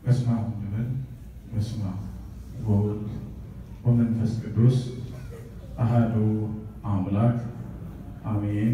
በስመ አብ እንበል። በስመ አብ ወወልድ ወመንፈስ ቅዱስ አሐዱ አምላክ አሜን።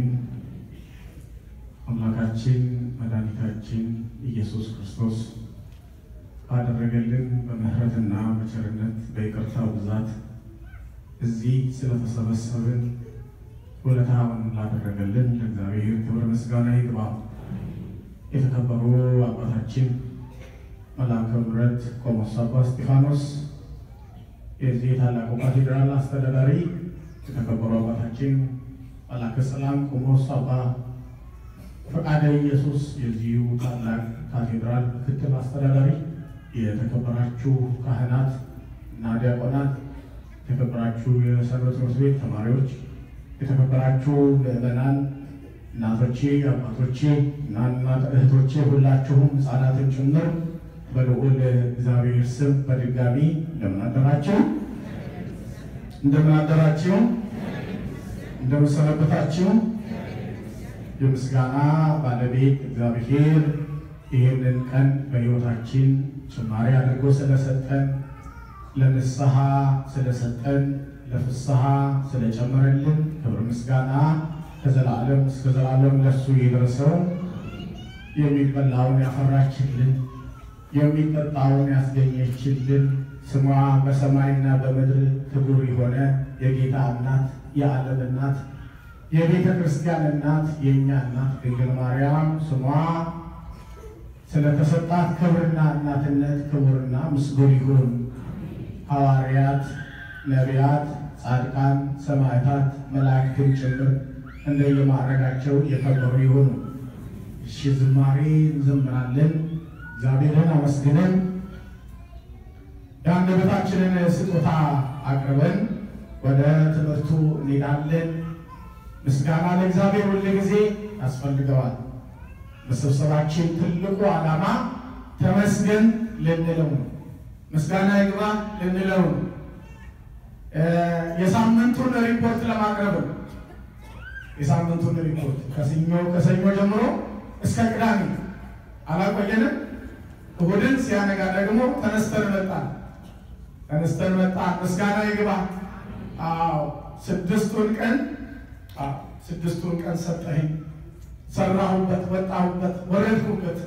አምላካችን መድኃኒታችን ኢየሱስ ክርስቶስ ባደረገልን በምሕረትና በቸርነት በይቅርታው ብዛት እዚህ ስለተሰበሰብን ውለታውን ላደረገልን ለእግዚአብሔር ክብር ምስጋና ይግባ። የተከበሩ አባታችን መልአከ ምሕረት ቆሞስ አባ እስጢፋኖስ የዚህ ታላቁ ካቴድራል አስተዳዳሪ፣ የተከበሩ አባታችን መልአከ ሰላም ቆሞስ አባ ፈቃደ ኢየሱስ የዚሁ ታላቅ ካቴድራል ምክትል አስተዳዳሪ፣ የተከበራችሁ ካህናት እና ዲያቆናት፣ የተከበራችሁ የሰንበት ትምህርት ቤት ተማሪዎች፣ የተከበራችሁ ምዕመናን፣ እናቶቼ፣ አባቶቼ እና እናት እህቶቼ ሁላችሁም ሕፃናትን ጭምር በልዑል እግዚአብሔር ስም በድጋሚ እንደምን አደራችሁ? እንደምን አደራችሁ? እንደምን ሰነበታችሁ? የምስጋና ባለቤት እግዚአብሔር ይህንን ቀን በሕይወታችን ጭማሪ አድርጎ ስለሰጠን ለንስሐ ስለሰጠን ለፍስሐ ስለጨመረልን ክብር ምስጋና ከዘላለም እስከ ዘላለም ለሱ ይድረሰው። የሚበላውን ያፈራችልን የሚጠጣውን ያስገኘችልን ስሟ በሰማይና በምድር ክቡር የሆነ የጌታ እናት የዓለም እናት የቤተ ክርስቲያን እናት የእኛ እናት ድንግል ማርያም ስሟ ስለተሰጣት ክብርና እናትነት ክቡርና ምስጉን ይሁን። ሐዋርያት፣ ነቢያት፣ ጻድቃን፣ ሰማዕታት፣ መላእክትን ጭምር እንደየማዕረጋቸው የከበሩ ይሁኑ። እሺ ዝማሬ እንዘምራለን። እግዚአብሔርን አመስግነን የአንደበታችንን ስጦታ አቅርበን ወደ ትምህርቱ እንሄዳለን። ምስጋና ለእግዚአብሔር ሁል ጊዜ ያስፈልገዋል። መሰብሰባችን ትልቁ ዓላማ ተመስገን ልንለው ነው። ምስጋና ይግባ ልንለው ነው። የሳምንቱን ሪፖርት ለማቅረብ ነው። የሳምንቱን ሪፖርት ከሰኞ ከሰኞ ጀምሮ እስከ ቅዳሜ አላቆየንም። እሑድን ሲያነጋ ደግሞ ተነስተን መጣን። ተነስተን መጣን። ምስጋና ይግባ። አዎ ስድስቱን ቀን ስድስቱን ቀን ሰጠኸኝ፣ ሰራሁበት፣ ወጣሁበት፣ ወረድኩበት።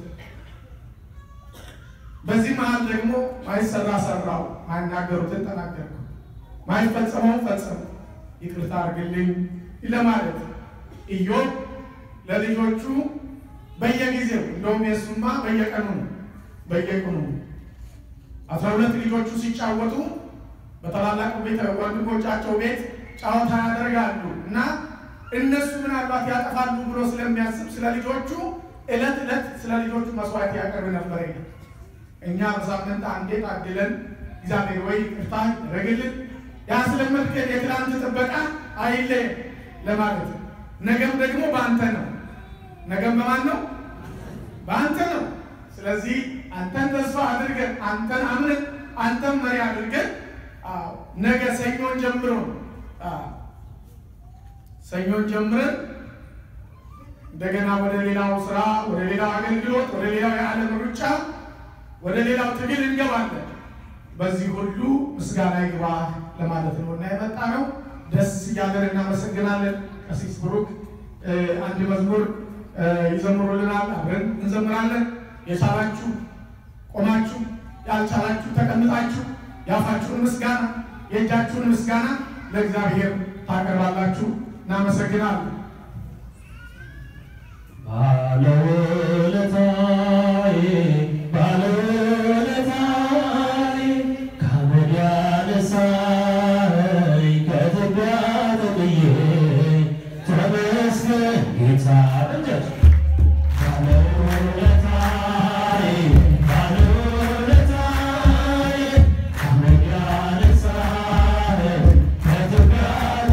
በዚህ መሀል ደግሞ ማይሰራ ሰራው፣ ማይናገሩትን ተናገርኩ፣ ማይፈጸመውን ፈጸሙ፣ ይቅርታ አድርግልኝ ለማለት ኢዮብ ለልጆቹ በየጊዜው እንደውም የሱማ በየቀኑ ነው በየቀኑ አስራ ሁለት ልጆቹ ሲጫወቱ በታላላቅ ቤት ወንድሞቻቸው ቤት ጨዋታ ያደርጋሉ እና እነሱ ምናልባት ያጠፋሉ ብሎ ስለሚያስብ ስለ ልጆቹ ዕለት ዕለት ስለ ልጆቹ መስዋዕት ያቀርብ ነበር። እኛ በሳምንት አንዴ ታድለን እግዚአብሔር ወይ ቅርታ ያደረግልን ያስለመድከን የትናንት ጥበቃ አይሌ ለማለት ነገም ደግሞ በአንተ ነው። ነገም በማን ነው? በአንተ ነው። ስለዚህ አንተን ተስፋ አድርገን አንተን አምነን አንተን መሪ አድርገን ነገ ሰኞን ጀምሮ ሰኞን ጀምረን እንደገና ወደ ሌላው ስራ፣ ወደ ሌላው አገልግሎት፣ ወደ ሌላው የዓለም ሩጫ፣ ወደ ሌላው ትግል እንገባለን። በዚህ ሁሉ ምስጋና ይግባ ለማለት ነው እና የመጣ ነው። ደስ እያለን እናመሰግናለን። ቀሲስ ብሩክ አንድ መዝሙር ይዘምሩልናል። አብረን እንዘምራለን። የቻላችሁ ቆማችሁ፣ ያልቻላችሁ ተቀምጣችሁ የአፋችሁን ምስጋና የእጃችሁን ምስጋና ለእግዚአብሔር ታቀርባላችሁ። እናመሰግናለን። ባለውለታዬ ባለውለታዬ ከአመድ ያነሳኝ ከኢትዮጵያ ተጥዬ ተመስገን ጌታ እንጀት ባለውለታዬ ባለውለታዬ ከአመድ ያነሳኝ ከኢትዮጵያ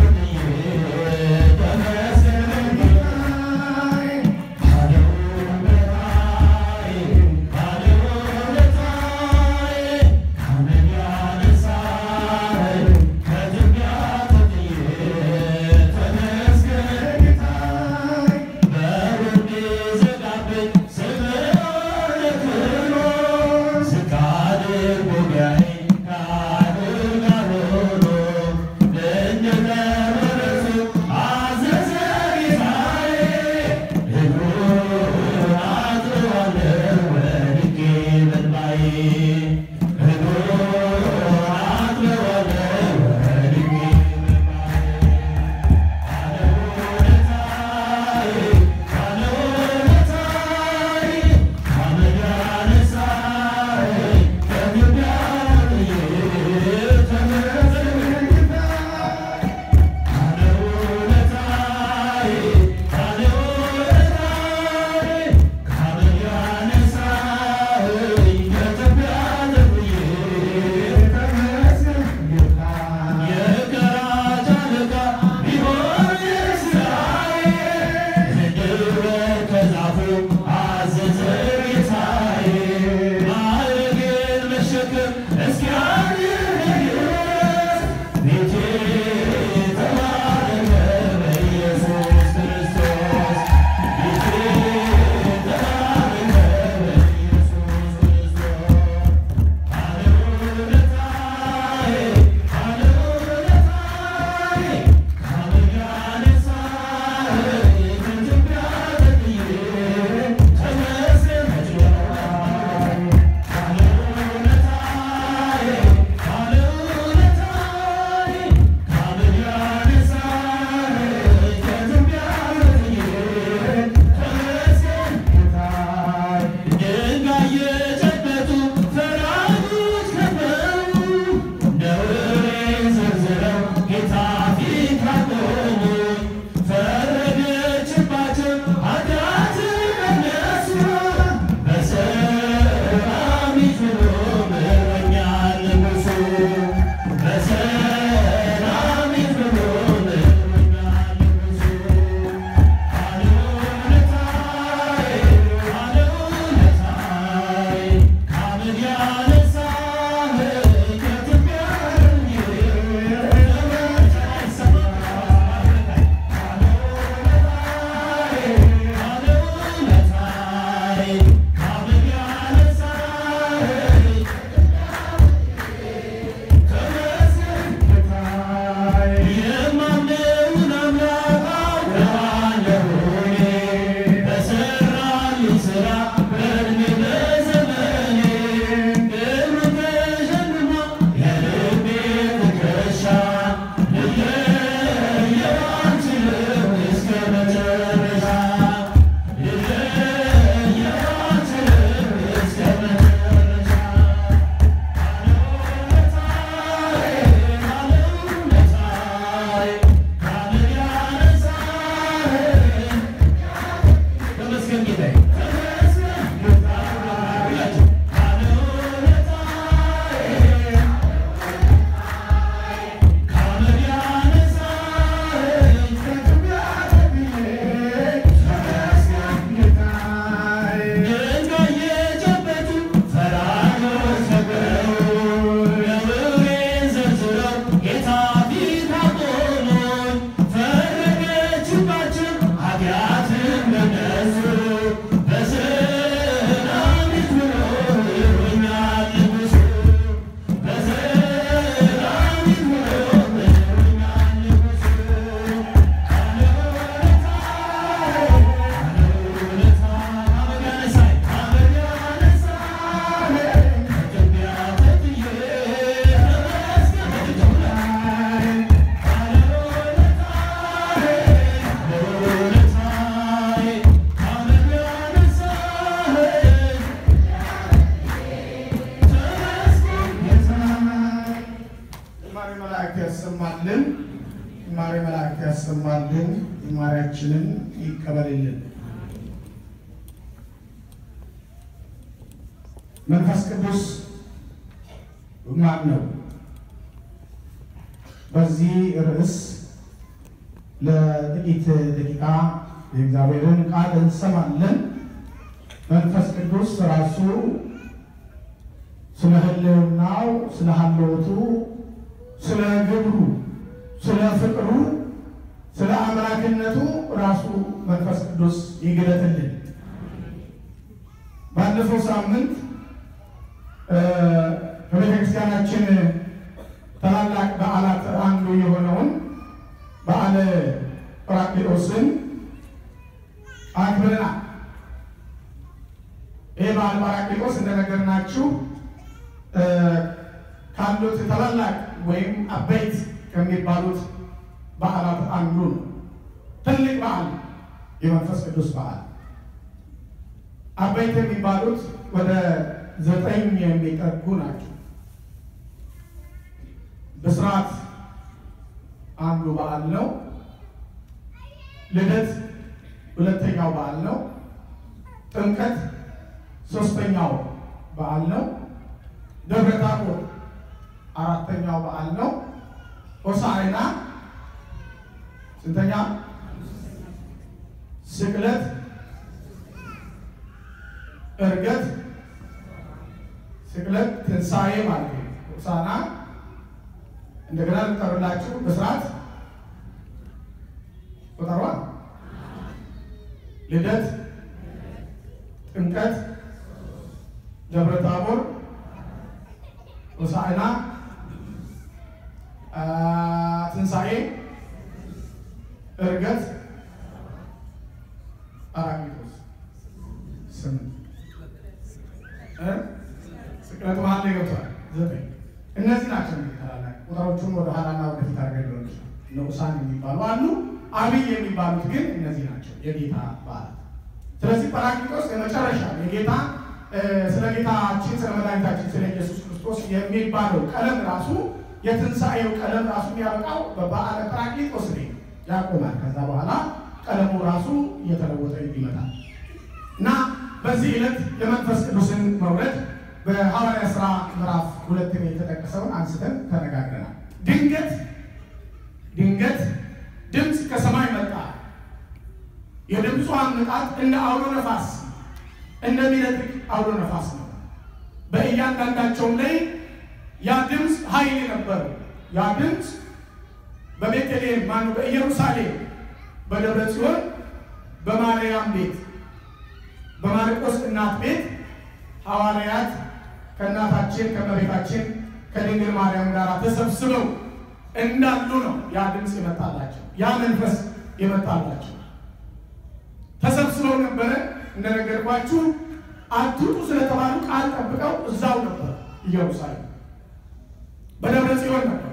ተጥዬ ተመስገን ጌታ ያሰማልን፣ ዝማሬያችንን ይቀበልልን። መንፈስ ቅዱስ ማን ነው? በዚህ ርዕስ ለጥቂት ደቂቃ የእግዚአብሔርን ቃል እንሰማለን። መንፈስ ቅዱስ ራሱ ስለ ሕልውናው፣ ስለ ሀልወቱ፣ ስለ ግብሩ፣ ስለ ፍቅሩ፣ ስለ አምላክነቱ ራሱ መንፈስ ቅዱስ ይግለጥልን። ባለፈው ሳምንት ከቤተ ክርስቲያናችን ታላላቅ በዓላት አንዱ የሆነውን በዓለ ጰራቅሊጦስን አክብረናል። ይህ በዓለ ጰራቅሊጦስ እንደነገርናችሁ ካሉት ታላላቅ ወይም አበይት ከሚባሉት በዓላት አንዱ ነው። ትልቅ በዓል፣ የመንፈስ ቅዱስ በዓል። አበይት የሚባሉት ወደ ዘጠኝ የሚጠጉ ናቸው። ብስራት አንዱ በዓል ነው። ልደት ሁለተኛው በዓል ነው። ጥምቀት ሶስተኛው በዓል ነው። ደብረ ታቦር አራተኛው በዓል ነው። ሆሳዕና ስንተኛ? ስቅለት፣ ዕርገት፣ ስቅለት፣ ትንሣኤ ማለት ነው። ሆሳዕና እንደገና ልጠሩላችሁ ብስራት ቁጠሯ፣ ልደት፣ ጥምቀት፣ ደብረ ታቦር፣ ሆሳዕና፣ ትንሣኤ፣ ዕርገት፣ ጰራቅሊጦስ ስምንት ስቅለት መሀል ላይ ገብቷል ዘጠኝ እነዚህ ናቸው እንግዲህ ታላላቅ ቁጥሮቹን ወደ ኋላና ወደፊት አድርገን ሊሆን ይችላል። ንዑሳን የሚባሉ አሉ። አብይ የሚባሉት ግን እነዚህ ናቸው የጌታ በዓላት። ስለዚህ ጰራቅሊጦስ የመጨረሻ የጌታ ስለ ጌታችን ስለ መድኃኒታችን ስለ ኢየሱስ ክርስቶስ የሚባለው ቀለም ራሱ የትንሣኤው ቀለም ራሱ የሚያበቃው በበዓለ ጰራቅሊጦስ ላይ ያቆማል። ከዛ በኋላ ቀለሙ ራሱ እየተለወጠ ይመጣል እና በዚህ ዕለት የመንፈስ ቅዱስን መውረድ በሐዋርያ ሥራ ምዕራፍ ሁለት ላይ የተጠቀሰውን አንስተን ተነጋግረናል። ድንገት ድንገት ድምፅ ከሰማይ መጣ። የድምፁ አመጣጥ እንደ አውሎ ነፋስ እንደሚነጥቅ አውሎ ነፋስ ነው። በእያንዳንዳቸውም ላይ ያ ድምፅ ኃይል ነበር። ያ ድምፅ በቤተልሔም ማነው በኢየሩሳሌም፣ በደብረ ጽዮን፣ በማርያም ቤት፣ በማርቆስ እናት ቤት ሐዋርያት ከእናታችን ከእመቤታችን ከድንግል ማርያም ጋር ተሰብስበው እንዳሉ ነው ያ ድምፅ የመጣላቸው፣ ያ መንፈስ የመጣላቸው። ተሰብስበው ነበረ እንደነገርኳችሁ፣ አትውጡ ስለተባሉ ቃል ጠብቀው እዛው ነበር ኢየሩሳሌም፣ በደብረ ጽዮን ነበር።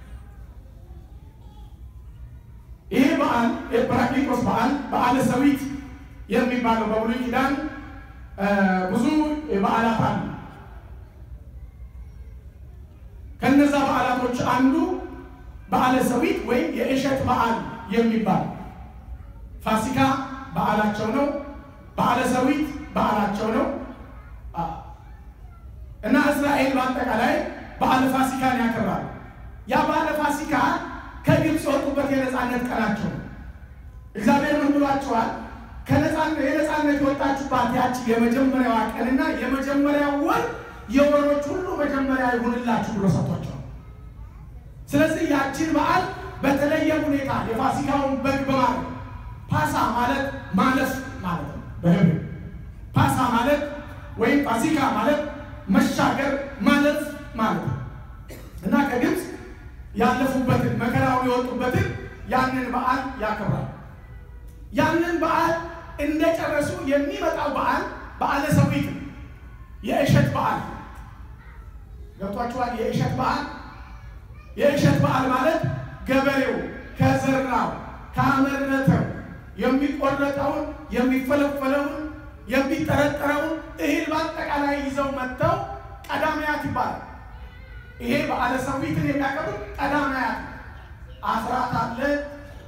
ይህ በዓል የጰራቅሊጦስ በዓል በዓለ ሰዊት የሚባለው በብሉይ ኪዳን ብዙ በዓላት አሉ። ከነዛ በዓላቶች አንዱ በዓለ ሰዊት ወይም የእሸት በዓል የሚባል ፋሲካ በዓላቸው ነው። በዓለ ሰዊት በዓላቸው ነው እና እስራኤል በአጠቃላይ በዓለ ፋሲካን ያከብራል። ያ በዓለ ፋሲካ ከግብፅ የወጡበት የነፃነት ቀናቸው ነው። እግዚአብሔር ምን ብሏቸዋል? የነፃነት የወጣችሁባት ያቺ የመጀመሪያዋ ቀንና የመጀመሪያው ወር የወሮች ሁሉ መጀመሪያ ይሁንላችሁ ብሎ ሰጥቷቸዋል። ስለዚህ ያችን በዓል በተለየ ሁኔታ የፋሲካውን በግ በማለት ፓሳ ማለት ማለፍ ማለት ነው። በህብ ፓሳ ማለት ወይም ፋሲካ ማለት መሻገር ማለፍ ማለት ነው እና ከግብፅ ያለፉበትን መከራውን የወጡበትን ያንን በዓል ያከብራል። ያንን በዓል እንደጨረሱ የሚመጣው በዓል በዓለ ሰዊት የእሸት በዓል ገብቷችኋል? የእሸት በዓል የእሸት በዓል ማለት ገበሬው ከዘራው ካመረተው የሚቆረጠውን የሚፈለፈለውን የሚጠረጠረውን እህል በአጠቃላይ ይዘው መጥተው ቀዳማያት ይባላል። ይሄ በዓለ ሰዊትን የሚያከብሩት ቀዳማያት አስራት አለ፣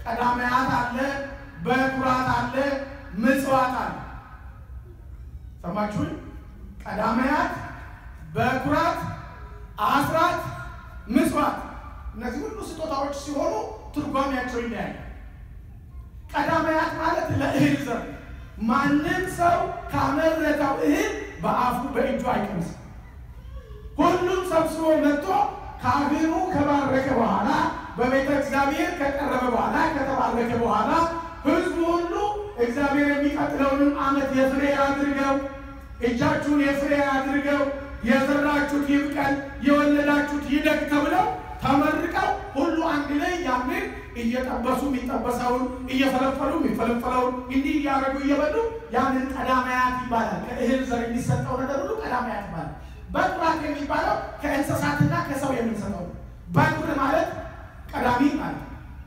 ቀዳማያት አለ፣ በኩራት አለ፣ ምጽዋት አለ። ሰማችሁኝ? ቀዳማያት፣ በኩራት፣ አስራት፣ ምጽዋት እነዚህ ሁሉ ስጦታዎች ሲሆኑ ትርጓሜያቸው ይለያል። ቀዳማያት ማለት ለእህል ዘር ማንም ሰው ካመረተው እህል በአፉ በእጁ አይቀምስም። ሁሉም ሰብስቦ መጥቶ ካህኑ ከባረከ በኋላ በቤተ እግዚአብሔር ከቀረበ በኋላ ከተባረከ በኋላ ሕዝቡ ሁሉ እግዚአብሔር የሚቀጥለውንም ዓመት የፍሬ አድርገው እጃችሁን የፍሬ አድርገው የዘራችሁት ይብቀል የወለዳችሁት ይደግ ተብለው ተመርቀው ሁሉ አንድ ላይ ያንን እየጠበሱ የሚጠበሰውን እየፈለፈሉ የሚፈለፈለውን እንዲህ እያደረጉ እየበሉ ያንን ቀዳማያት ይባላል። ከእህል ዘር የሚሰጠው ነገር ሁሉ ቀዳማያት ይባላል። በኩራት የሚባለው ከእንስሳትና ከሰው የምንሰጠው ነው። በኩር ማለት ቀዳሚ ማለት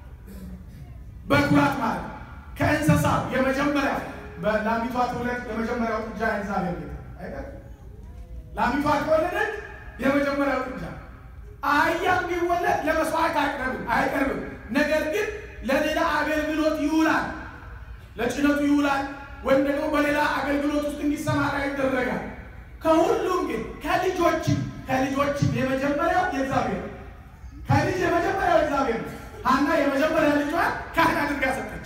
በኩራት ማለት ከእንስሳው የመጀመሪያው በላሚቷ ትውለድ የመጀመሪያው ጥጃ እግዚአብሔር ቤት አይደል? ላሚቷ ከወለደች የመጀመሪያው ጥጃ አህያም ቢወለድ ለመስዋዕት አይቀርብም አይቀርብም። ነገር ግን ለሌላ አገልግሎት ይውላል፣ ለጭነቱ ይውላል፣ ወይም ደግሞ በሌላ አገልግሎት ውስጥ እንዲሰማራ ይደረጋል። ከሁሉም ግን ከልጆችም ከልጆችም የመጀመሪያው የእግዚአብሔር ከልጅ የመጀመሪያው እግዚአብሔር ነው። ሐና የመጀመሪያ ልጇን ካህን አድርጋ ሰጠች።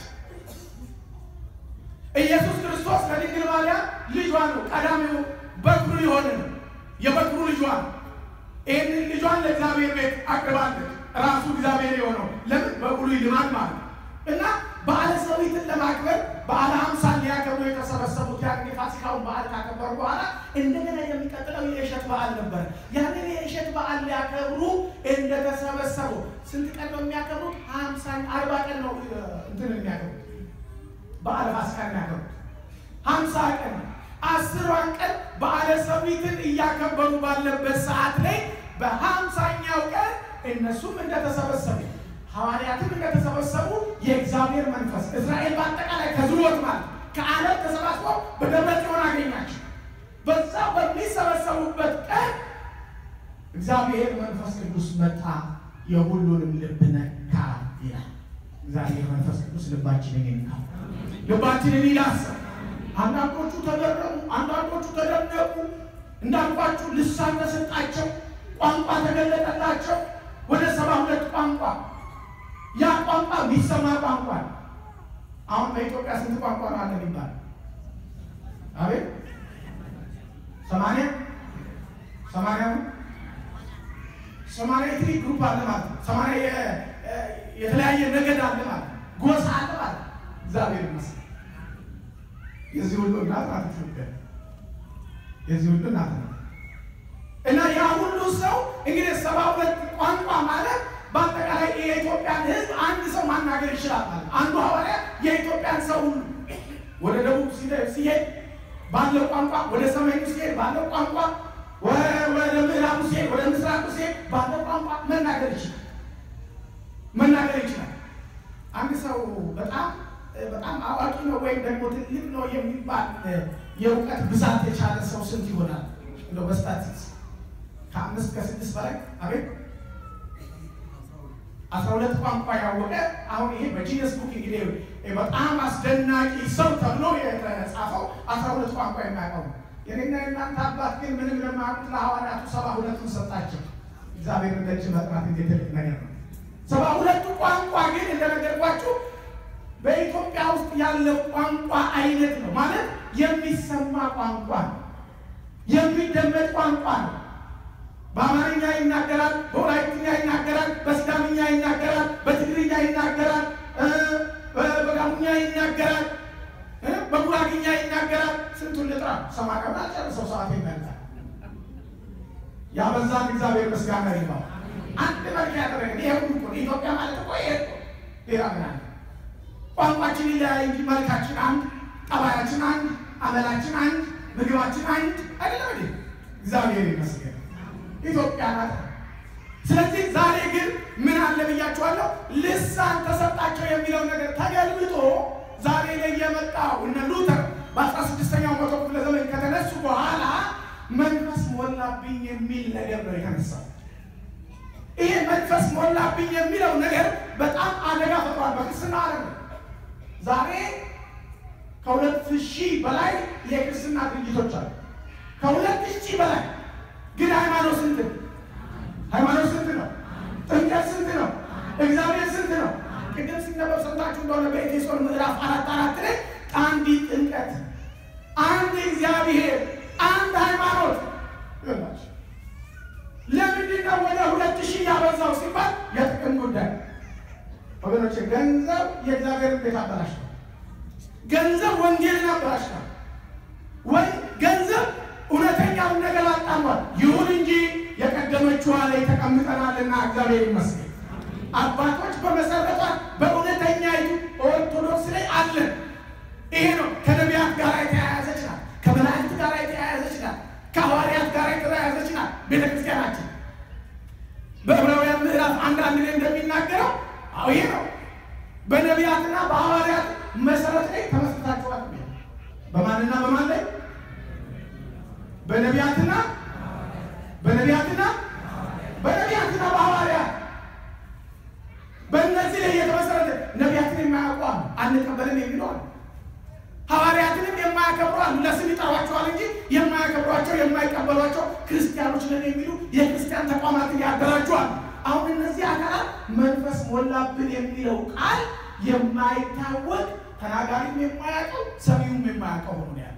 ኢየሱስ ክርስቶስ ለድንግል ማርያም ልጇ ነው። ቀዳሚው በኩሩ የሆነ ነው። የበኩሩ ልጇ ነው። ይህንን ልጇን ለእግዚአብሔር ቤት አቅርባለች። ራሱ እግዚአብሔር የሆነው ለምን በኩሉ ልማድ ማለት ነው እና በዓለ ሰዊትን ለማክበር በዓለ ሀምሳን ሊያከብሩ የተሰበሰቡት ያን የፋሲካውን በዓል ካከበሩ በኋላ እንደገና የሚቀጥለው የእሸት በዓል ነበር። ያንን የእሸት በዓል ሊያከብሩ እንደተሰበሰቡ ስንት ቀን ነው የሚያከብሩት? ሀምሳ አርባ ቀን ነው እንትን የሚያከብሩት በዓለ ፋሲካ የሚያከብሩት ሀምሳ ቀን አስሯን ቀን በዓለ ሰዊትን እያከበሩ ባለበት ሰዓት ላይ በሀምሳኛው ቀን እነሱም እንደተሰበሰቡ ሐዋርያትም እንደተሰበሰቡ የእግዚአብሔር መንፈስ እስራኤል በአጠቃላይ ከዝሮት ማለት ከዓለም ተሰባስቦ በደብረ ጽዮን አገኛቸው። በዛ በሚሰበሰቡበት ቀን እግዚአብሔር መንፈስ ቅዱስ መጣ፣ የሁሉንም ልብ ነካ ይላል። እግዚአብሔር መንፈስ ቅዱስ ልባችንን ይንካ፣ ልባችንን ይዳስስ። አንዳንዶቹ ተገረሙ፣ አንዳንዶቹ ተደነቁ። እንዳልኳችሁ ልሳን ተሰጣቸው፣ ቋንቋ ተገለጠላቸው። ወደ ሰባ ሁለት ቋንቋ ያ ቋንቋ የሚሰማ ቋንቋ ነው። አሁን በኢትዮጵያ ስንት ቋንቋ ነው አለ የሚባል? አቤት ሰማንያ ሰማንያ ሰማንያ ኤትኒክ ግሩፕ አለ ማለት ነው። ሰማንያ የተለያየ ነገድ አለ ማለት ነው። ጎሳ አለ ማለት ነው። እግዚአብሔር ይመስገን። የዚህ ሁሉ እናት ናት ኢትዮጵያ። የዚህ ሁሉ እናት ናት እና ያ ሁሉ ሰው እንግዲህ ሰባ ሁለት ቋንቋ ማለት በአጠቃላይ የኢትዮጵያን ሕዝብ አንድ ሰው ማናገር ይችላል ማለት አንዱ ሐዋርያ የኢትዮጵያን ሰው ሁሉ ወደ ደቡብ ሲሄድ ባለው ቋንቋ፣ ወደ ሰሜኑ ሲሄድ ባለው ቋንቋ፣ ወደ ምዕራቡ ሲሄድ፣ ወደ ምስራቁ ሲሄድ ባለው ቋንቋ መናገር ይችላል መናገር ይችላል። አንድ ሰው በጣም በጣም አዋቂ ነው ወይም ደግሞ ትልቅ ነው የሚባል የእውቀት ብዛት የቻለ ሰው ስንት ይሆናል? እንደው በስታቲስቲክስ ከአምስት ከስድስት በላይ አቤት አስራ ሁለት ቋንቋ ያወቀ አሁን ይሄ በጂነስ ቡክ እንግዲህ በጣም አስደናቂ ሰው ተብሎ የተጻፈው አስራ ሁለት ቋንቋ የሚያውቀው የኔና የእናንተ አባት ግን ምንም ለማያውቁት ለሐዋርያቱ ሰባ ሁለቱን ሰጣቸው። እግዚአብሔር ደጅ መጥራት እንዴት ትልቅ ነገር ነው። ሰባ ሁለቱ ቋንቋ ግን እንደነገርኳችሁ በኢትዮጵያ ውስጥ ያለው ቋንቋ አይነት ነው ማለት የሚሰማ ቋንቋ ነው፣ የሚደመጥ ቋንቋ ነው። በአማርኛ ይናገራል፣ በወላይትኛ ይናገራል፣ በሲዳምኛ ይናገራል፣ በትግርኛ ይናገራል፣ በጋሙኛ ይናገራል፣ በጉራግኛ ይናገራል። ስንቱን ልጥራ? ሰማንያውን አልጨርሰው ሰዓት ይመልጣል። ያበዛን እግዚአብሔር ምስጋና ይግባው። አንድ መልክ ያደረገን ይሄ ሁሉ እኮ ኢትዮጵያ ማለት እኮ ይሄ እኮ ሌላ ምን አለ? ቋንቋችን ይለያይ እንጂ መልካችን አንድ፣ ጠባያችን አንድ፣ አመላችን አንድ፣ ምግባችን አንድ አይደለም እንዴ? እግዚአብሔር ይመስገን። ኢትዮጵያ ናት። ስለዚህ ዛሬ ግን ምን አለ ብያችኋለሁ፣ ልሳን ተሰጣቸው የሚለው ነገር ተገልብጦ ዛሬ ላይ የመጣው እነ ሉተር በአስራ ስድስተኛው መቶ ክፍለ ዘመን ከተነሱ በኋላ መንፈስ ሞላብኝ የሚል ነገር ነው የተነሳው። ይሄ መንፈስ ሞላብኝ የሚለው ነገር በጣም አደጋ ፈጥሯል በክርስትና ዓለም። ዛሬ ከሁለት ሺህ በላይ የክርስትና ድርጅቶች አሉ። ከሁለት ሺህ በላይ ግን ሃይማኖት ስንት ነው? ሃይማኖት ስንት ነው? ጥምቀት ስንት ነው? እግዚአብሔር ስንት ነው? ቅድም ሲነበብ ሰምታችሁ እንደሆነ በኤፌሶን ምዕራፍ አራት አራት ላይ አንዲት ጥምቀት፣ አንድ እግዚአብሔር፣ አንድ ሃይማኖት ይላችሁ። ለምንድን ነው ወደ ሁለት ሺህ ያበዛው ሲባል የጥቅም ጉዳይ ወገኖች። ገንዘብ የእግዚአብሔርን ቤት አበላሽቷል። ገንዘብ ወንጌልን አበላሽቷል። ወይ ገንዘብ እውነተኛውን ነገር አጣሟል። ይሁን እንጂ የቀደመችዋ ላይ ተቀምጠናልና እግዚአብሔር ይመስገን። አባቶች በመሰረቷት በእውነተኛይቱ ኦርቶዶክስ ላይ አለን። ይሄ ነው ከነቢያት ጋር የተያያዘች ናት። ከመላእክት ጋር የተያያዘች ናት። ከሐዋርያት ጋር የተያያዘች ናት ቤተ ክርስቲያናችን። በዕብራውያን ምዕራፍ አንድ አንድ ላይ እንደሚናገረው አዎ ይሄ ነው በነቢያትና በሐዋርያት መሰረት ላይ ተመስርታችኋል። በማንና በማን ላይ? በነቢያትና በነቢያትና በነቢያትና በሐዋርያት በእነዚህ ላይ የተመሰረተ ነቢያትን የማያውቁ አሉ፣ አንቀበልም የሚሉ አሉ። ሐዋርያትንም የማያከብሩ አሉ። ለስም ይጠሯቸዋል እንጂ የማያከብሯቸው የማይቀበሏቸው ክርስቲያኖች ነን የሚሉ የክርስቲያን ተቋማትን ያደራጇል። አሁን እነዚህ አካላት መንፈስ ሞላብን የሚለው ቃል የማይታወቅ ተናጋሪም የማያውቀው ሰሚውም የማያውቀው ሆኖ ያለ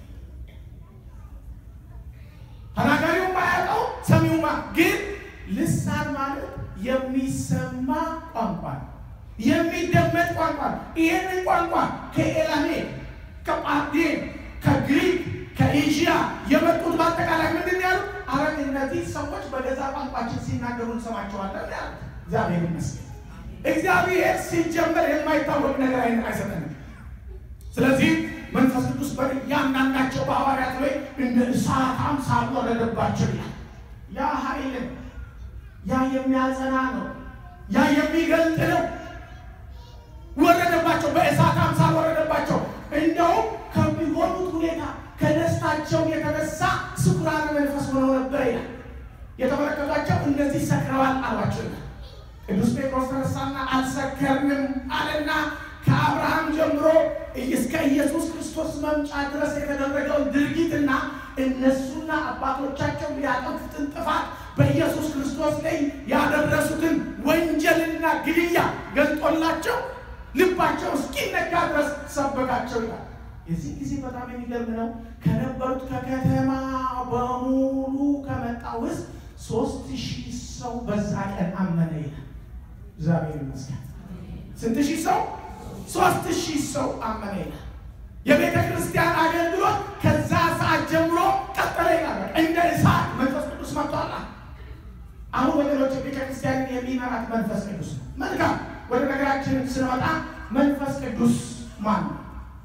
ተናጋሪው የማያውቀው ሰሚውማ ግን ልሳን ማለት የሚሰማ ቋንቋ ነው። የሚደመጥ ቋንቋ ነው። ይህንን ቋንቋ ከኤላሜ ከጳርዴን ከግሪክ ከኤዥያ የመጡት በአጠቃላይ ምንድን ያሉ አረን እነዚህ ሰዎች በገዛ ቋንቋችን ሲናገሩ እንሰማቸዋለን ያሉ እግዚአብሔር ይመስገን። እግዚአብሔር ሲጀመር የማይታወቅ ነገር አይነት አይሰጠንም። ስለዚህ መንፈስ ቅዱስ በእያንዳንዳቸው በሐዋርያት ላይ እንደ እሳት አምሳል ወረደባቸው ይላል። ያ ኃይልን ያ የሚያጸና ነው። ያ የሚገልጥ ነው። ወረደባቸው፣ በእሳት አምሳል ወረደባቸው። እንደውም ከሚሆኑት ሁኔታ ከደስታቸው የተነሳ ስኩራን መንፈስ ሆነው ነበር ይላል። የተመለከቷቸው እነዚህ ሰክረዋል አሏቸው ይላል። ቅዱስ ጴጥሮስ ተነሳና አልሰከርንም አለና ከአብርሃም ጀምሮ እስከ ኢየሱስ ክርስቶስ መምጫ ድረስ የተደረገውን ድርጊትና እነሱና አባቶቻቸው ያጠፉትን ጥፋት በኢየሱስ ክርስቶስ ላይ ያደረሱትን ወንጀልና ግድያ ገልጦላቸው ልባቸው እስኪነካ ድረስ ሰበካቸው ይላል። የዚህ ጊዜ በጣም የሚገርም ነው። ከነበሩት ከከተማ በሙሉ ከመጣው ውስጥ ሶስት ሺህ ሰው በዛ ቀን አመነ ይላል። እግዚአብሔር ይመስገን። ስንት ሺህ ሰው? ሶስት ሺህ ሰው አመነ ይላል። የቤተ ክርስቲያን አገልግሎት ከዛ ሰዓት ጀምሮ ቀጠለ ይላል። እንደ እሳት መንፈስ ቅዱስ መጥቷል። አሁን ወገኖች ቤተ ክርስቲያንን የሚመራት መንፈስ ቅዱስ ነው። መልካም ወደ ነገራችን ስንመጣ መንፈስ ቅዱስ ማን ነው?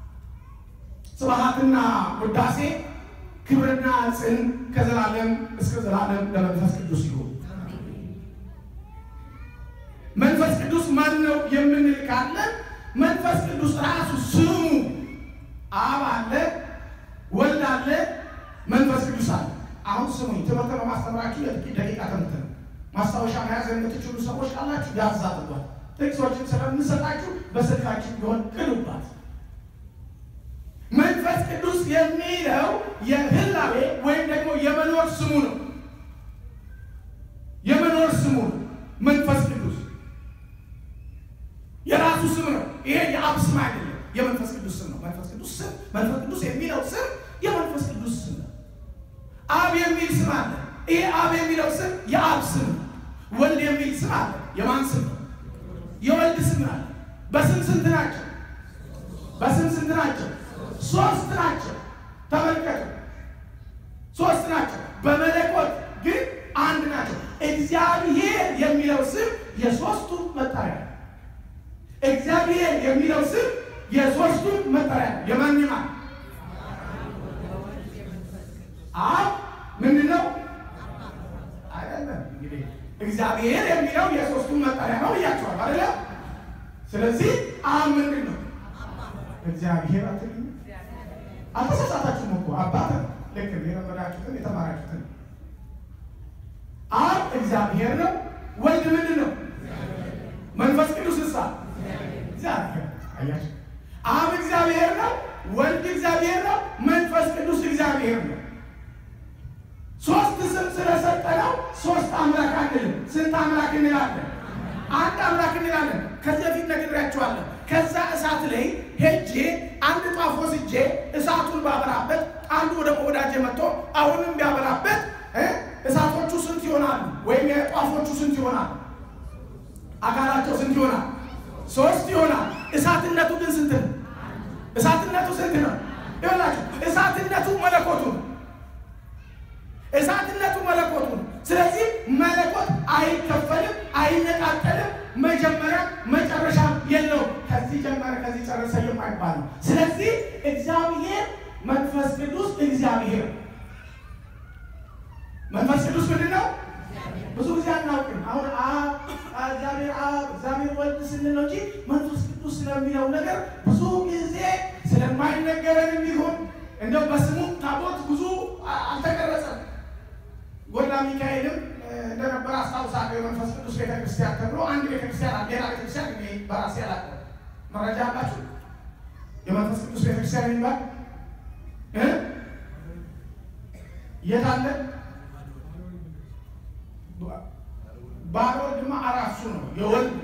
ስብሐትና ውዳሴ ክብርና ጽን ከዘላለም እስከ ዘላለም ለመንፈስ ቅዱስ ይሁን። መንፈስ ቅዱስ ማን ነው የምንል ካለን መንፈስ ቅዱስ ራሱ ስሙ አብ አለ፣ ወልድ አለ፣ መንፈስ ቅዱስ አለ። አሁን ስሙኝ፣ ትምህርት በማስተምራችሁ የጥቂት ደቂቃ ትምህርት ነው። ማስታወሻ መያዝ የምትችሉ ሰዎች ካላችሁ ያዝ አድርጓል። ጥቅሶችን ስለምንሰጣችሁ በስልካችሁ ቢሆን ቅዱባት። መንፈስ ቅዱስ የሚለው የህላዌ ወይም ደግሞ የመኖር ስሙ ነው። የመኖር ስሙ ነው። መንፈስ ቅዱስ የራሱ ስም ነው። ይሄ የአብ ስም አይደለም፣ የመንፈስ ቅዱስ ስም ነው። መንፈስ ቅዱስ ስም መንፈስ ቅዱስ የሚለው ስም የመንፈስ ቅዱስ ስም ነው። አብ የሚል ስም አለ። ይሄ አብ የሚለው ስም የአብ ስም ነው። ወልድ የሚል ስም አለ። የማን ስም ነው? የወልድ ስም አለ። በስም ስንት ናቸው? በስም ስንት ናቸው? ሶስት ናቸው። ተመልከቱ፣ ሶስት ናቸው። በመለኮት ግን አንድ ናቸው። እግዚአብሔር የሚለው ስም የሶስቱ መጠሪያ ነው። እግዚአብሔር የሚለው ስም የሶስቱ መጠሪያ ነው። የማን ማን? አብ ምንድን ነው? አይደለም እንግዲህ እግዚአብሔር የሚለው የሶስቱ መጠሪያ ነው እያቸዋል አይደለ? ስለዚህ አብ ምንድን ነው? እግዚአብሔር አትልኝ። አልተሳሳታችሁም እኮ አባት ልክ የለመዳችሁትን የተማራችሁትን። አብ እግዚአብሔር ነው። ወልድ ምንድን ነው? መንፈስ ሶስት ስም ስለሰጠነው ሶስት አምላክ አንልም። ስንት አምላክ እንላለን? አንድ አምላክ እንላለን። ከዚህ በፊት ነግሬያቸዋለሁ። ከዛ እሳት ላይ ሄጄ አንድ ጧፍ ወስጄ እሳቱን ባበራበት አንዱ ወደ ወዳጄ መጥቶ አሁንም ቢያበራበት እ እሳቶቹ ስንት ይሆናሉ? ወይም የጧፎቹ ስንት ይሆናል? አካላቸው ስንት ይሆናል? ሶስት ይሆናል። እሳትነቱ ግን ስንት ነው? እሳትነቱ ስንት ነው? ይሆናችሁ እሳትነቱ መለኮቱ ነው። እሳትነቱ መለኮቱ ነው። ስለዚህ መለኮት አይከፈልም፣ አይነቃቀልም፣ መጀመሪያ መጨረሻ የለውም። ከዚህ ጀመረ ከዚህ ጨረሰ የማይባል ነው። ስለዚህ እግዚአብሔር መንፈስ ቅዱስ እግዚአብሔር መንፈስ ቅዱስ ምንድን ነው? ብዙ ጊዜ አናውቅም። አሁን አብ እግዚአብሔር አብ እግዚአብሔር ወልድ ስንል ነው እንጂ መንፈስ ቅዱስ ስለሚለው ነገር ብዙ ጊዜ ስለማይነገረንም ይሁን እንደው በስሙ ታቦት ብዙ አልተቀረጸም። ጎላ ሚካኤልም እንደነበረ አስታውሳለሁ። የመንፈስ ቅዱስ ቤተክርስቲያን ተብሎ አንድ ቤተክርስቲያን አለ። ሌላ ቤተክርስቲያን እኔ በራሴ አላውቅም። መረጃ አላችሁ? የመንፈስ ቅዱስ ቤተክርስቲያን የሚባል እ የት አለ? ባልወልድማ አራሱ ነው የወልድ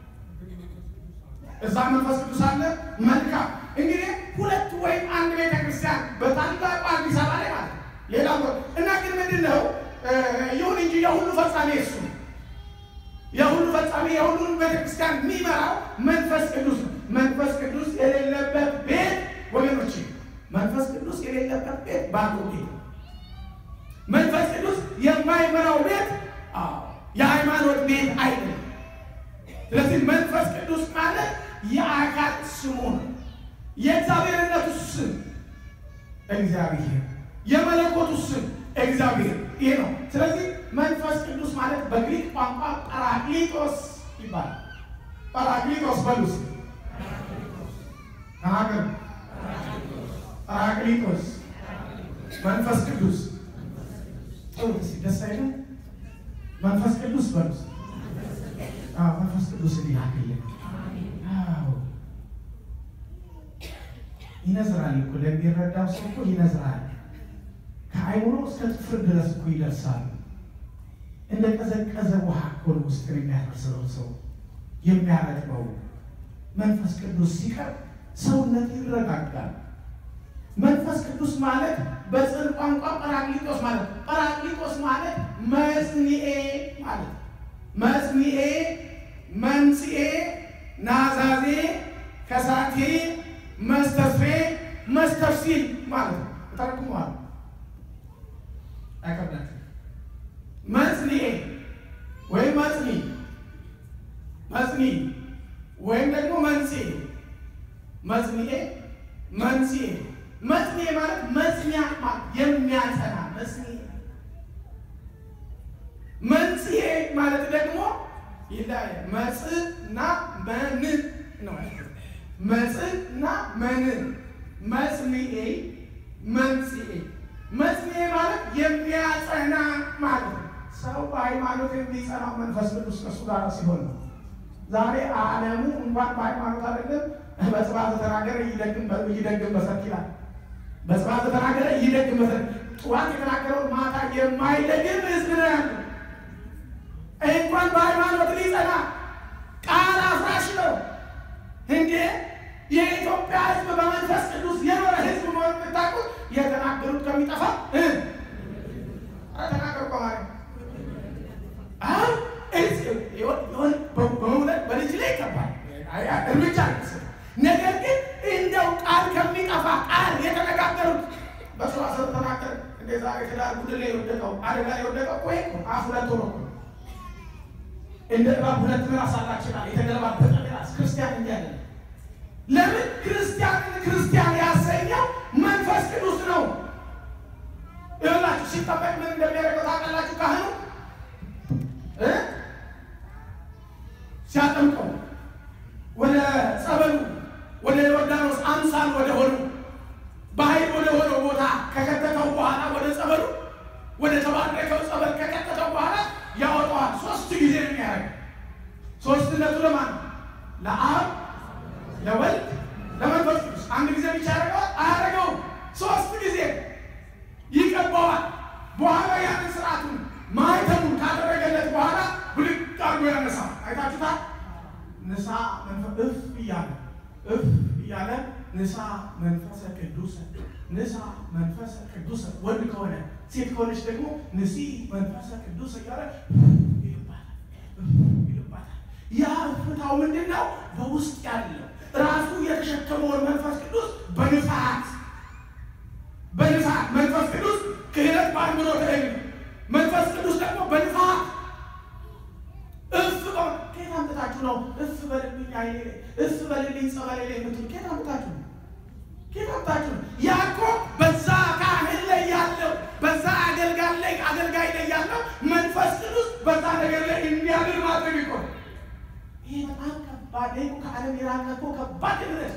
እዛ መንፈስ ቅዱስ አለ። መልካም እንግዲህ ሁለት ወይም አንድ ቤተክርስቲያን በታላቁ አዲስ አበባ ላይ ማለት ሌላ እና ግን ምንድን ነው ይሁን እንጂ የሁሉ ፈጻሚ እሱ ነው። የሁሉ ፈጻሚ የሁሉን ቤተክርስቲያን የሚመራው መንፈስ ቅዱስ ነው። መንፈስ ቅዱስ የሌለበት ቤት ወገኖች፣ መንፈስ ቅዱስ የሌለበት ቤት ባዶ ቤት ነው። መንፈስ ቅዱስ የማይመራው ቤት የሃይማኖት ቤት አይደለም። ስለዚህ መንፈስ ቅዱስ ማለት የአካል ስሙ ነው። የእግዚአብሔርነቱ ስም እግዚአብሔር፣ የመለኮቱ ስም እግዚአብሔር ይሄ ነው። ስለዚህ መንፈስ ቅዱስ ማለት በግሪክ ቋንቋ ጳራክሊጦስ ይባላል። ጳራክሊጦስ በሉስ ተናገሩ። ጳራክሊጦስ መንፈስ ቅዱስ ጥሩ ደስ አይልም? መንፈስ ቅዱስ በሉስ መንፈስ ቅዱስ ሊላክልን ይነዝራል እኮ ለሚረዳው ሰው እኮ ይነዝራል። ከአይምሮ እስከ ጥፍር ድረስ እኮ ይደርሳል። እንደ ቀዘቀዘ ውሃ እኮ ነው ውስጥ የሚያደርሰው ሰው የሚያረጥበው። መንፈስ ቅዱስ ሲቀር ሰውነት ይረጋጋል። መንፈስ ቅዱስ ማለት በጽን ቋንቋ ጳራክሊጦስ ማለት ጳራክሊጦስ ማለት መጽንኤ ማለት መጽንኤ፣ መንጽኤ፣ ናዛዜ፣ ከሳቴ፣ መስተፍሬ፣ መስተፍሲል ማለት ነው። ተረጉመዋል። አይከብዳችሁ። መጽንኤ ወይም መጽኒ መጽኒ ወይም ደግሞ መንጽኤ መጽንኤ መንጽኤ መጽንኤ ማለት መጽኒያ የሚያጸና መጽንኤ መንጽኤ ማለት ደግሞ ይለያል። መጽና መን ነው። መጽና መን መጽንኤ መንጽኤ መጽንኤ ማለት የሚያጸና ማለት ነው። ሰው በሃይማኖት የሚጸናው መንፈስ ቅዱስ ከእሱ ጋር ሲሆን ነው። ዛሬ ዓለሙ እንኳን በሃይማኖት አይደለም በጽባተ ተናገረ ይደግም በሰት ይላል። በጽባተ ተናገረ ይደግም በሰት ጠዋት የተናገረውን ማታ የማይደግም ህዝብ ነው ያለው። እንኳን በሃይማኖት ሊጸና ቃል አፍራሽ ነው እንዴ! የኢትዮጵያ ህዝብ በመንፈስ ቅዱስ የኖረ ህዝብ መሆን የምታውቁት የተናገሩት ከሚጠፋ ተናገሩ በማለት አሁን በእውነት በልጅ ላይ ይገባል እርምጃ አይመስል ነገር ግን እንደው ቃል ከሚጠፋ ቃል የተነጋገሩት በሰዋሰብ ተናገር እንደ ዛሬ ትዳር ጉድ ላይ የወደቀው አደጋ ላይ የወደቀው እኮ ይሄ ነው። አፍ ሁለት ሆኖ እንደ እባብ ሁለት ምላስ አላችናል። የተገለባበጠ ምላስ ክርስቲያን እንዲያለ ለምን ክርስቲያንን ክርስቲያን ያሰኘው መንፈስ ቅዱስ ነው። ይኸውላችሁ ሲጠበቅ ምን እንደሚያደርገው ታውቃላችሁ? ካህኑ እ ሲያጠምቀው ወደ ጸበሉ ወደ ዮርዳኖስ አምሳል ወደ ሆኑ በኃይል ወደ ሆነው ቦታ ከከተተው በኋላ ወደ ጸበሉ ወደ ተባረከው ጸበል ከከተተው በኋላ ያወጣዋል። ሶስት ጊዜ ነው የሚያደርገው። ሶስትነቱ ለማን? ለአብ፣ ለወልድ፣ ለመንፈስ ቅዱስ። አንድ ጊዜ ብቻ ያደርገዋል? አያደርገውም። ሶስት ጊዜ ይቀባዋል። በኋላ ያን ንሳ እፍ እያለ እፍ እያለ ንሳ መንፈሰ ቅዱስ ንሳ መንፈሰ ቅዱስ ወንድ ከሆነ ሴት ከሆነች ደግሞ ንሲ መንፈሰ ቅዱስ እያለ ይልባታል ይልባታል። ያ እፍታው ምንድን ነው? በውስጥ ያለው ራሱ የተሸከመውን መንፈስ ቅዱስ በንፋት በንፋት መንፈስ ቅዱስ ክህነት በአእምሮ ተለይ መንፈስ ቅዱስ ደግሞ በንፋት እፍ ከየት አምጥታችሁ ነው እፍ በልልኝ አይኔ ላይ እፍ በልልኝ ጸበሌ ላይ የምትሉ ከየት አምጥታችሁ ነው? ከየት አምጥታችሁ ነው? ያ እኮ በዛ ካህን ላይ ያለው በዛ አገልጋይ ላይ አገልጋይ ላይ ያለው መንፈስ ቅዱስ በዛ ነገር ላይ እንዲያድር ማድረግ እኮ ነው። ይሄ በጣም ከባድ ይሄ ከዓለም የራቀ እኮ ከባድ ድረት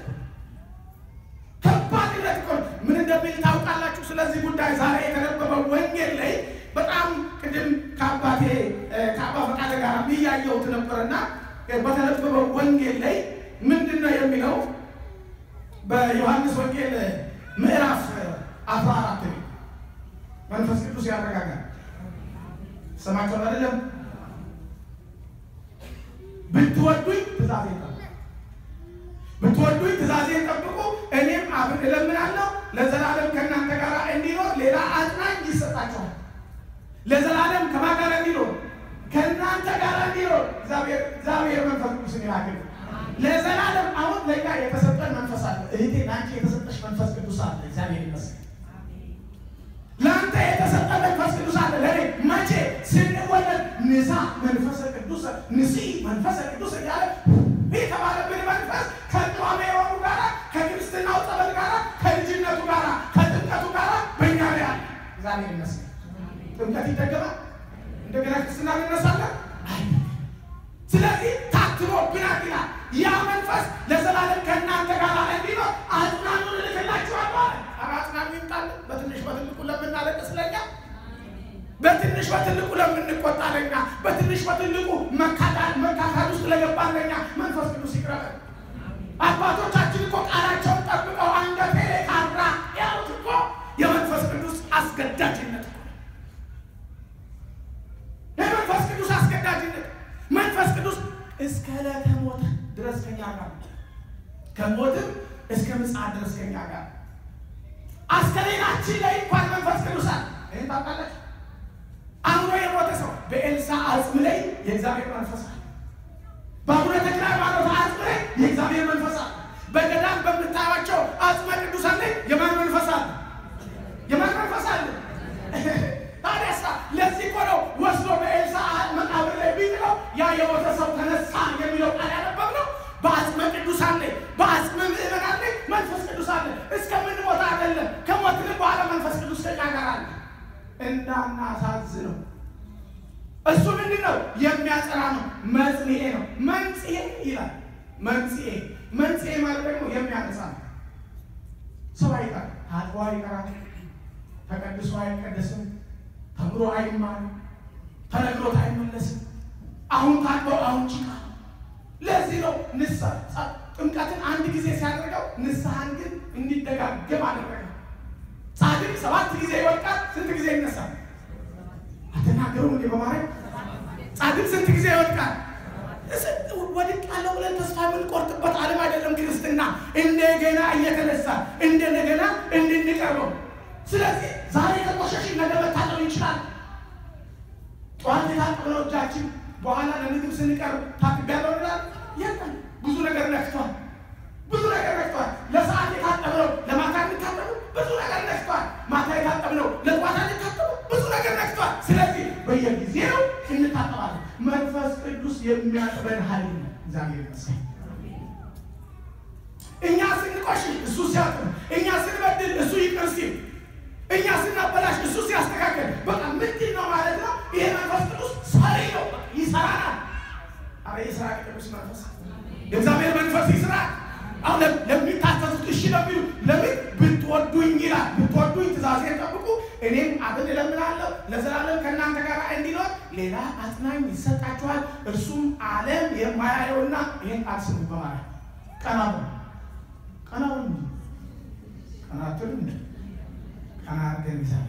ከባድ ድረት እኮ ነው። ምን እንደሚል ታውቃላችሁ? ስለዚህ ጉዳይ ዛሬ የተነበበው ወንጌል ላይ በጣም ቅድም ከአባቴ ከአባ ፈቃደ ጋር እያየሁት ነበርና በተነበበው ወንጌል ላይ ምንድን ነው የሚለው? በዮሐንስ ወንጌል ምዕራፍ አስራ አራት መንፈስ ቅዱስ ያረጋጋል። ሰማቸው አይደለም? ብትወዱኝ ትእዛዜን ጠብቁ፣ ብትወዱኝ ትእዛዜን ጠብቁ፣ እኔም አብን እለምናለሁ ለዘላለም ከእናንተ ጋር እንዲኖር ሌላ አጽናኝ ይሰጣቸዋል። ለዘላለም ከማን ጋር እንዲኖር? ከእናንተ ጋር እንዲኖር እግዚአብሔር መንፈስ ቅዱስን ይላክል። ለዘላለም አሁን ለኛ የተሰጠን መንፈስ አለ። እህቴ ለአንቺ የተሰጠሽ መንፈስ ቅዱስ አለ። እግዚአብሔር ይመስገን። ለአንተ የተሰጠ መንፈስ ቅዱስ አለ። ለእኔ መቼ ስንወለድ ንሳ መንፈሰ ቅዱስ ንሲ መንፈሰ ቅዱስ እያለ የተባለብን መንፈስ ከቋሜ የሆኑ ጋራ ከክርስትናው ጸበል ጋራ ከልጅነቱ ጋራ ከጥምቀቱ ጋራ በእኛ ላይ አለ። እግዚአብሔር ይመስገን። ጥምቀት ይደገማል። እንደገና ክርስትና እንነሳለን። ስለዚህ ታትሞብናል ይላል። ያ መንፈስ ለዘላለም ከእናንተ ጋር እንዲኖር አጽናኑን እልክላችኋለሁ አለ። ኧረ አጽናኑ ይምጣልን። በትንሽ በትልቁ ለምናለቅስ ለኛ፣ በትንሽ በትልቁ ለምንቆጣ ለኛ፣ በትንሽ በትልቁ መካካድ ውስጥ ለገባን ለኛ መንፈስ ቅዱስ ይቅረበን። አባቶቻችን እኮ ቃላቸውን ጠብቀው አንገቴ ላይ ካራ ያሉት እኮ የመንፈስ ቅዱስ አስገዳጅነት እኮ የመንፈስ ቅዱስ አስገዳጅነት መንፈስ ቅዱስ እስከ ዕለተ ሞት ድረስ ከኛ ጋር ከሞትም እስከ ምጽአት ድረስ ከኛ ጋር አስከሬናችን ላይ እንኳን መንፈስ ቅዱስ አለ። ይህን ታውቃለች። አምኖ የሞተ ሰው በኤልሳ አጽም ላይ የእግዚአብሔር መንፈስ አለ። በአቡነ ተክለ ሃይማኖት አጽም ላይ የእግዚአብሔር መንፈስ አለ። በገዳም በምታዩቸው አጽመ ቅዱሳን ላይ የማን መንፈስ አለ? የማን መንፈስ አለ? ታዲያሳ ለዚህ እኮ ነው ወስዶ በኤልሳ መቃብር ላይ ቢጥለው ያ የሞተ ሰው ተነሳ የሚለው ቃል ያነበብነው። በአጽመ ቅዱሳን ላይ በአጽመ ምዕመናን ላይ መንፈስ ቅዱስ አለ። እስከምንሞት አይደለም፣ ከሞትንም በኋላ መንፈስ ቅዱስ ከኛ ጋር አለ። እንዳናሳዝነው እሱ ምንድን ነው የሚያጸና ነው። መጽንኤ ነው። መንጽኤ ይላል። መንጽኤ መንጽኤ ማለት ደግሞ የሚያነሳ ነው። ሰው አይቀር ታጥቦ አይቀራል፣ ተቀድሶ አይቀደስም ተምሮ አይማርም፣ ተነግሮት አይመለስም። አሁን ታጥበው አሁን ጭቃ። ለዚህ ነው ንስሐ ጥምቀትን አንድ ጊዜ ሲያደርገው ንስሐን ግን እንዲደጋገም አደረገ። ጻድቅ ሰባት ጊዜ ይወድቃል፣ ስንት ጊዜ ይነሳል? አትናገሩም እንዴ? በማርያም ጻድቅ ስንት ጊዜ ይወድቃል? ወድቃለሁ ብለን ተስፋ የምንቆርጥበት ዓለም አይደለም ክርስትና። እንደገና እየተነሳ እንደገና እንድንቀርበው ስለዚህ ዛሬ ከቆሸሽን ነገ መታጠብ ይችላል። ጠዋት የታጠብነው እጃችን በኋላ ለምግብ ስንቀርብ ታጥቤያለሁ እንላለን። የለም ብዙ ነገር ነክቷል። ብዙ ነገር ነክቷል። ለሰዓት የታጠብነው ለማታ እንታጠቡ ብዙ ነገር ነክቷል። ማታ የታጠብነው ለጠዋት እንታጠቡ ብዙ ነገር ነክቷል። ስለዚህ በየጊዜው እንታጠባለን። መንፈስ ቅዱስ የሚያጥበን ኃይል ነው። እግዚአብሔር ይመስገን። እኛ ስንቆሽሽ እሱ ሲያጥብ፣ እኛ ስንበድል እሱ ይቅር ሲል እኛ ስናበላሽ እሱ ሲያስተካከል፣ በቃ ምንድን ነው ማለት ነው? ይሄ መንፈስ ቅዱስ ሰሪ ነው፣ ይሰራናል። አረ የስራ ቅዱስ መንፈስ የእግዚአብሔር መንፈስ ይስራ። አሁን ለሚታዘዙት እሺ ለሚሉ ለምን ብትወዱኝ ይላል። ብትወዱኝ ትእዛዜን ጠብቁ፣ እኔም አብን እለምናለሁ ለዘላለም ከእናንተ ጋር እንዲኖር ሌላ አጽናኝ ይሰጣችኋል፣ እርሱም ዓለም የማያየውና ይህን ቃል ስሙ በማለት ቀና ቀና ቀና ትሉ ቀና አድርገን ይዛል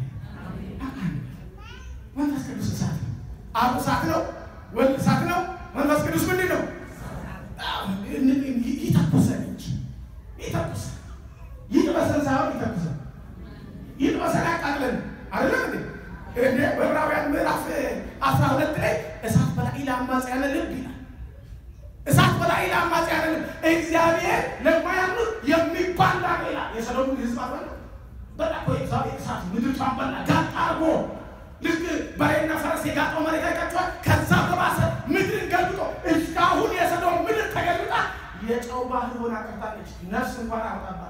መንፈስ ቅዱስ እሳት ነው። አብ እሳት ነው። ወልድ እሳት ነው። መንፈስ ቅዱስ ምንድን ነው? ይተኩሰን እንጂ ይተኩሰን ይጥበሰን ሳይሆን ይተኩሰን ይጥበሰን ያቃጥለን አይደለም እንዴ? እንደ በዕብራውያን ምዕራፍ አስራ ሁለት ላይ እሳት በላኢ ለአማጽያነ ልብ ይላል። እሳት በላኢ ለአማጽያነ ልብ እግዚአብሔር ለማያምኑት የሚባላ ነው ይላል። የሰሎሞን ሕዝብ አበላ በላ እኮ የእግዚአብሔር እሳት ምድሪቷን በላ ጋጥ አርጎ ልክ በሬና ፈረስ የጋጠው መሬት አይታችኋል። ከዛ በባሰ ምድርን ገልብጦ እስካሁን የሰዶም ምድር ተገልብጣ የጨው ባህር ሆና ቀርታለች። ነፍስ እንኳን አወጣባት።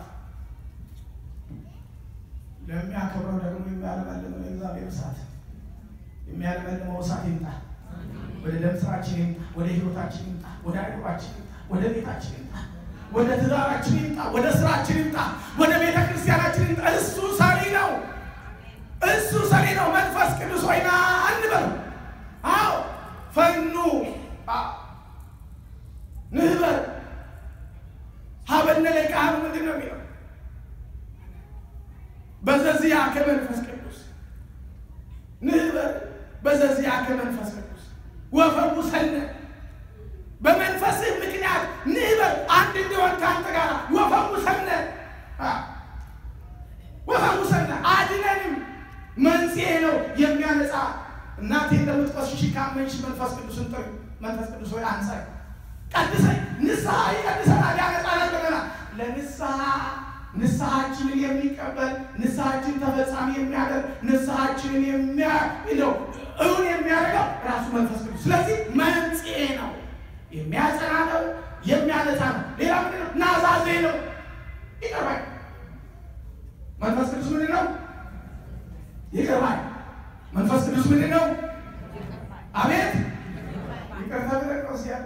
ለሚያከብረው ደግሞ የሚያለመልመው የእግዚአብሔር እሳት የሚያለመልመው እሳት ይምጣ። ወደ ደም ስራችን ይምጣ። ወደ ህይወታችን ይምጣ። ወደ አይምሯችን ይምጣ። ወደ ቤታችን ይምጣ። ወደ ትዳራችን ይምጣ። ወደ ስራችን ይምጣ። ወደ ቤተ ክርስቲያናችን ይምጣ። እሱ ሰሪ ነው። እሱ ሰሪ ነው። መንፈስ ቅዱስ ሆይና አንበል። አዎ ፈኑ ንህበር ሀበነ ለቃሉ ምንድን ነው የሚለው? በዘዚያ ከመንፈስ ቅዱስ ንህበር በዘዚያ ከመንፈስ ቅዱስ ወፈውሰነ በመንፈስህ ምክንያት ንህበር አንድ እንዲሆን ከአንተ ጋር ወፈውሰነ ወፈውሰነ አድነንም መንስኤ ነው የሚያነጻ እናቴ እንደምትቆስሽ ካመንሽ መንፈስ ቅዱስን ጥሪ መንፈስ ቅዱስ ሆይ አንሳይ ቀድሰኝ ንስሐ ይቀድሰናል ያነጻናል ብለናል ለንስሐ ንስሐችንን የሚቀበል ንስሐችን ተፈጻሚ የሚያደርግ ንስሐችንን የሚያለው እውን የሚያደርገው ራሱ መንፈስ ቅዱስ ስለዚህ መንጽኤ ነው የሚያጸና ነው የሚያነጻ ነው ሌላ ምንድን ነው ናዛዜ ነው ይቀርባል መንፈስ ቅዱስ ምንድን ነው ይቀርባል መንፈስ ቅዱስ ምንድን ነው አቤት ይቅርታ ብለህ ነው ሲያ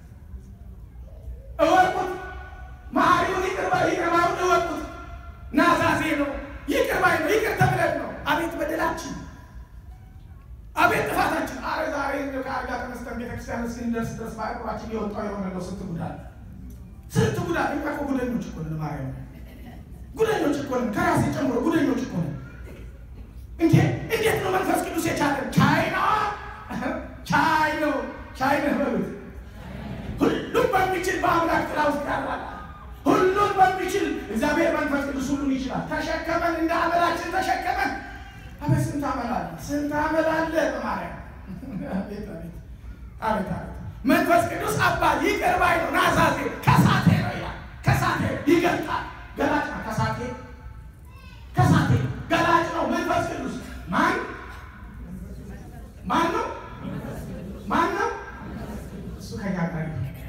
እወቁት መሐሪውን ይቅርባ ይቅርባውን እወቁት ናዛዜ ነው ይቅርባይ ነው ይቅር ተብለን ነው አቤት በደላችን አቤት ጥፋታችን አረ ዛሬ ከአልጋ ተነስተን ቤተክርስቲያን እስክንደርስ ድረስ በአእምሯችን የወጣው የሆነ ነው ስንት ጉዳት ስንት ጉዳት እኛ እኮ ጉደኞች እኮ ነን ማርያም ጉደኞች እኮ ነን ከራሴ ጨምሮ ጉደኞች እኮ ነን እንዴ እንዴት ነው መንፈስ ቅዱስ የቻለን ቻይ ነው ቻይ ነው ቻይ ነው በሉት ሁሉም በሚችል በአምላክ ጥላ ውስጥ ያራል ሁሉም በሚችል እግዚአብሔር መንፈስ ቅዱስ ሁሉን ይችላል ተሸከመን እንደ አመላችን ተሸከመን አቤት ስንት አመል አለ ስንት አመል አለ በማርያም አቤት አቤት አቤት አቤት መንፈስ ቅዱስ አባት ይቅር ባይ ነው ናዛዜ ከሳቴ ነው ይላል ከሳቴ ይገልጣል ገላጭ ነው ከሳቴ ከሳቴ ገላጭ ነው መንፈስ ቅዱስ ማን ማን ነው ማን ነው እሱ ከኛ ጋር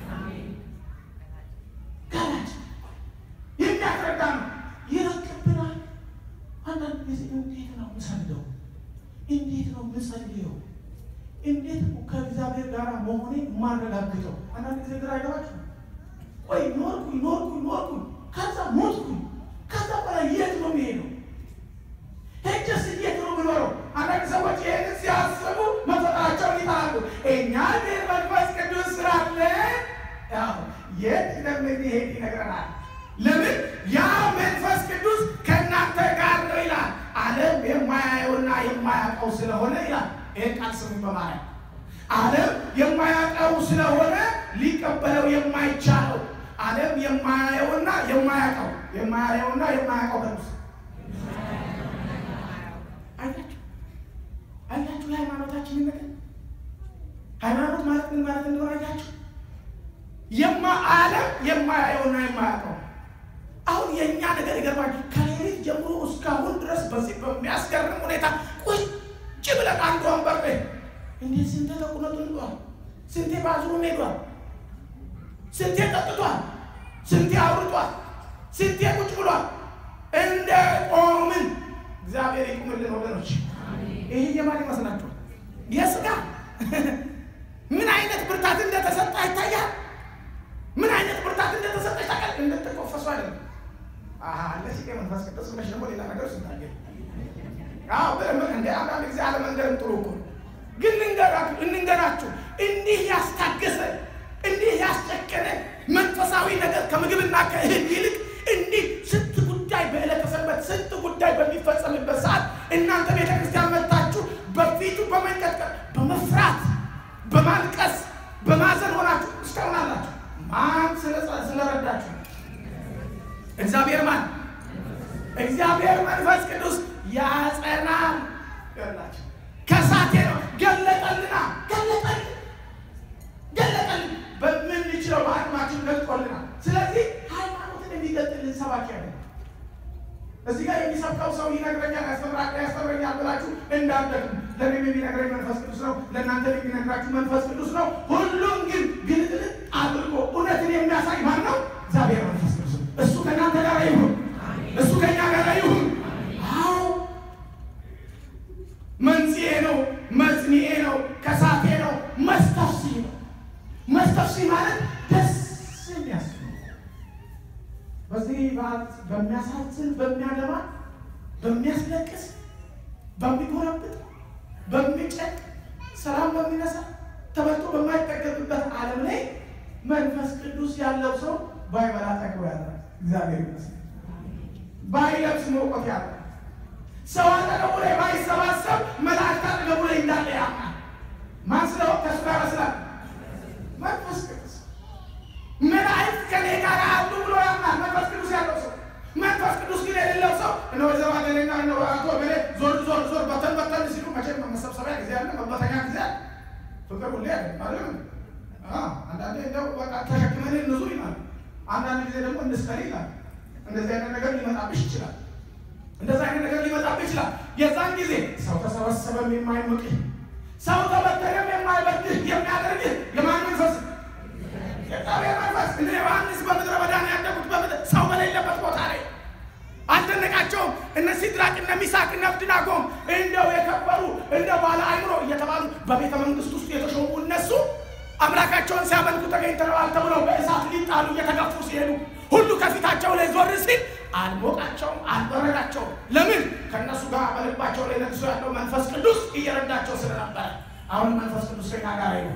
ገላጭ የሚያስረዳ ነው ይረቅብናል አንዳንድ ጊዜ እንዴት ነው ምሰግደው እንዴት ነው ምጸልየው እንዴት ነው ከእግዚአብሔር ጋር መሆኔ የማረጋግጠው አንዳንድ ጊዜ ግራ አይገባችሁ ወይ ኖርኩኝ ኖርኩኝ ኖርኩኝ ከዛ ሞትኩኝ ከዛ በላይ የት ነው የሚሄደው ሄጀስ እንዴት ነው የምኖረው አንዳንድ ሰዎች ይህንን ሲያስቡ መፈጠራቸውን ይጠራሉ እኛ ግን መንፈስ ቅዱስ ስላለ ያው የት እንደምንሄድ ይነግረናል ለምን ያ መንፈስ ቅዱስ ከእናንተ ጋር ነው ይላል ዓለም የማያየውና የማያውቀው ስለሆነ ይላል ይህን ቃል ስሙ በማለት ዓለም የማያውቀው ስለሆነ ሊቀበለው የማይቻለው ዓለም የማያየውና የማያውቀው የማያየውና የማያውቀው ቅዱስ አያችሁ አያችሁ የሃይማኖታችንን ነገር ሃይማኖት ማለት ምን ማለት እንደሆነ አያችሁ የማ ዓለም የማያየውና የማያውቀው አሁን የእኛ ነገር ይገርማል ከሌሊት ጀምሮ እስካሁን ድረስ በዚህ በሚያስገርም ሁኔታ ቁጭ ብለን አንድ ወንበር ላይ እንዴት ስንቴ ተቁነቱን ሄዷል ስንቴ ባዝሩም ሄዷል ስንቴ ጠጥቷል ስንቴ አውርቷል ስንቴ ቁጭ ብሏል እንደ ቆምን እግዚአብሔር ይቁምልን ወገኖች ይህ የማን ይመስላችኋል የስጋ ምን አይነት ብርታት እንደተሰጠ ይታያል ምን አይነት ብርታት እንደተሰጠች ታውቃል እንደተቆፈሱ አይደለም አለሽ መንፈስ ቅዱስ ብለሽ ደግሞ ሌላ ነገር ስታገ እንደ አንዳንድ ጊዜ አለመንገርም ጥሩ እኮ ግን እንንገራችሁ እንዲህ ያስታገሰ እንዲህ ያስጨከነ መንፈሳዊ ነገር ከምግብና ከእህል ይልቅ እንዲህ ስንት ጉዳይ በዕለተ ሰንበት ስንት ጉዳይ በሚፈጸምበት ሰዓት እናንተ ቤተ ክርስቲያን መጥታችሁ በፊቱ በመንቀጥቀጥ በመፍራት በማልቀስ በማዘን ሆናችሁ እስካሁን አላችሁ ማን እግዚአብሔር ማን? እግዚአብሔር መንፈስ ቅዱስ ያጸናል። ገላቸው ከሳቴ ነው ገለጠልና ገለጠልን ገለጠልን በምንችለው በአቅማችን ገልጦልናል። ስለዚህ ሃይማኖትን የሚገልጥልን ሰባኪ ያለ እዚህ ጋር የሚሰብከው ሰው ይነግረኛል፣ ያስተምራል፣ ያስተምረኛል ብላችሁ እንዳትደግሙ። ለእኔም የሚነግረኝ መንፈስ ቅዱስ ነው፣ ለእናንተ የሚነግራችሁ መንፈስ ቅዱስ ነው። ሁሉም ግን ግልጥልጥ አድርጎ እውነትን የሚያሳይ ማን ነው? እግዚአብሔር መንፈስ ቅዱስ ነው። እሱ ከእናንተ ጋር ይሁን፣ እሱ ከእኛ ጋር ይሁን። አዎ መንጽኤ ነው፣ መጽንኤ ነው፣ ከሳቴ ነው፣ መስተፍሲ ነው። መስተፍሲ ማለት ደስ የሚያስብ በዚህ በሚያሳዝን በሚያደማ በሚያስለቅስ በሚጎረብጥ በሚጨቅ ሰላም በሚነሳ ተበልቶ በማይጠገብበት ዓለም ላይ መንፈስ ቅዱስ ያለው ሰው ባይበላ ጠግቦ ያለ እግዚአብሔር ይመስገን። ባይለብስ መውቆት ያለ ሰው አጠገቡ ላይ ባይሰባሰብ መላእክት አጠገቡ ላይ እንዳለ ያምናል። ማን ስለው ከሱ ጋር ስላለ መንፈስ ቅዱስ መላእክት ከኔ ጋር አሉ ብሎ ያምናል። መንፈስ ቅዱስ ያለው ሰው መንፈስ ቅዱስ ግን የሌለው ሰው እነ ወይዘሮ አገሌና እነ አቶ ገሌ ዞር ዞር ዞር በተን በተን ሲሉ መቼም መሰብሰቢያ ጊዜ አለ፣ መበተኛ ጊዜ አለ። ፍቅር ሁሌ አለ ማለት ነው። አንዳንዴ እንደው በቃ ተሸክመን እንዙ ይላል። አንዳንድ ጊዜ ደግሞ እንስከር ይላል። እንደዚህ አይነት ነገር ሊመጣብሽ ይችላል። እንደዚህ አይነት ነገር ሊመጣብሽ ይችላል። የዛን ጊዜ ሰው ተሰበሰበም የማይሞቅህ ሰው ተበተነም የማይበድህ የሚያደርግህ የማን መንፈስ የእግዚአብሔር መንፈስ እነ ዮሐንስ በምድረ በዳ ነው ያደጉት። በምድረ ሰው በሌለበት ቦታ ላይ አልደነቃቸውም። እነ ሲድራቅ እነ ሚሳቅ እነ አብድናጎም እንደው የከበሩ እንደ ባለ አይምሮ እየተባሉ በቤተ መንግስት ውስጥ የተሾሙ እነሱ አምላካቸውን ሲያመልኩ ተገኝተዋል ተብለው በእሳት ሊጣሉ እየተገፉ ሲሄዱ ሁሉ ከፊታቸው ላይ ዞር ሲል አልሞቃቸውም፣ አልበረዳቸውም። ለምን? ከእነሱ ጋር በልባቸው ላይ ነግሶ ያለው መንፈስ ቅዱስ እየረዳቸው ስለነበረ። አሁን መንፈስ ቅዱስ ከኛ ጋር ይሁን።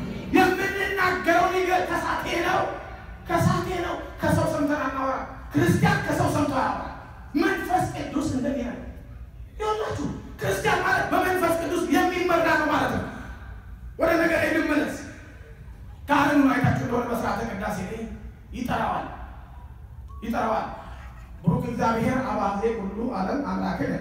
የምንናገረው ነገር ከሳቴ ነው፣ ከሳቴ ነው። ከሰው ሰምተን አናወራ። ክርስቲያን ከሰው ሰምቶ አያወራ። መንፈስ ቅዱስ እንደዚህ ነው። ይኸውላችሁ ክርስቲያን ማለት በመንፈስ ቅዱስ የሚመራ ነው ማለት ነው። ወደ ነገር ልመለስ። ካህኑን አይታችሁ እንደሆነ በስርዓተ ቅዳሴ ላይ ይጠራዋል ይጠራዋል። ብሩክ እግዚአብሔር አባዜ ሁሉ ዓለም አምላክን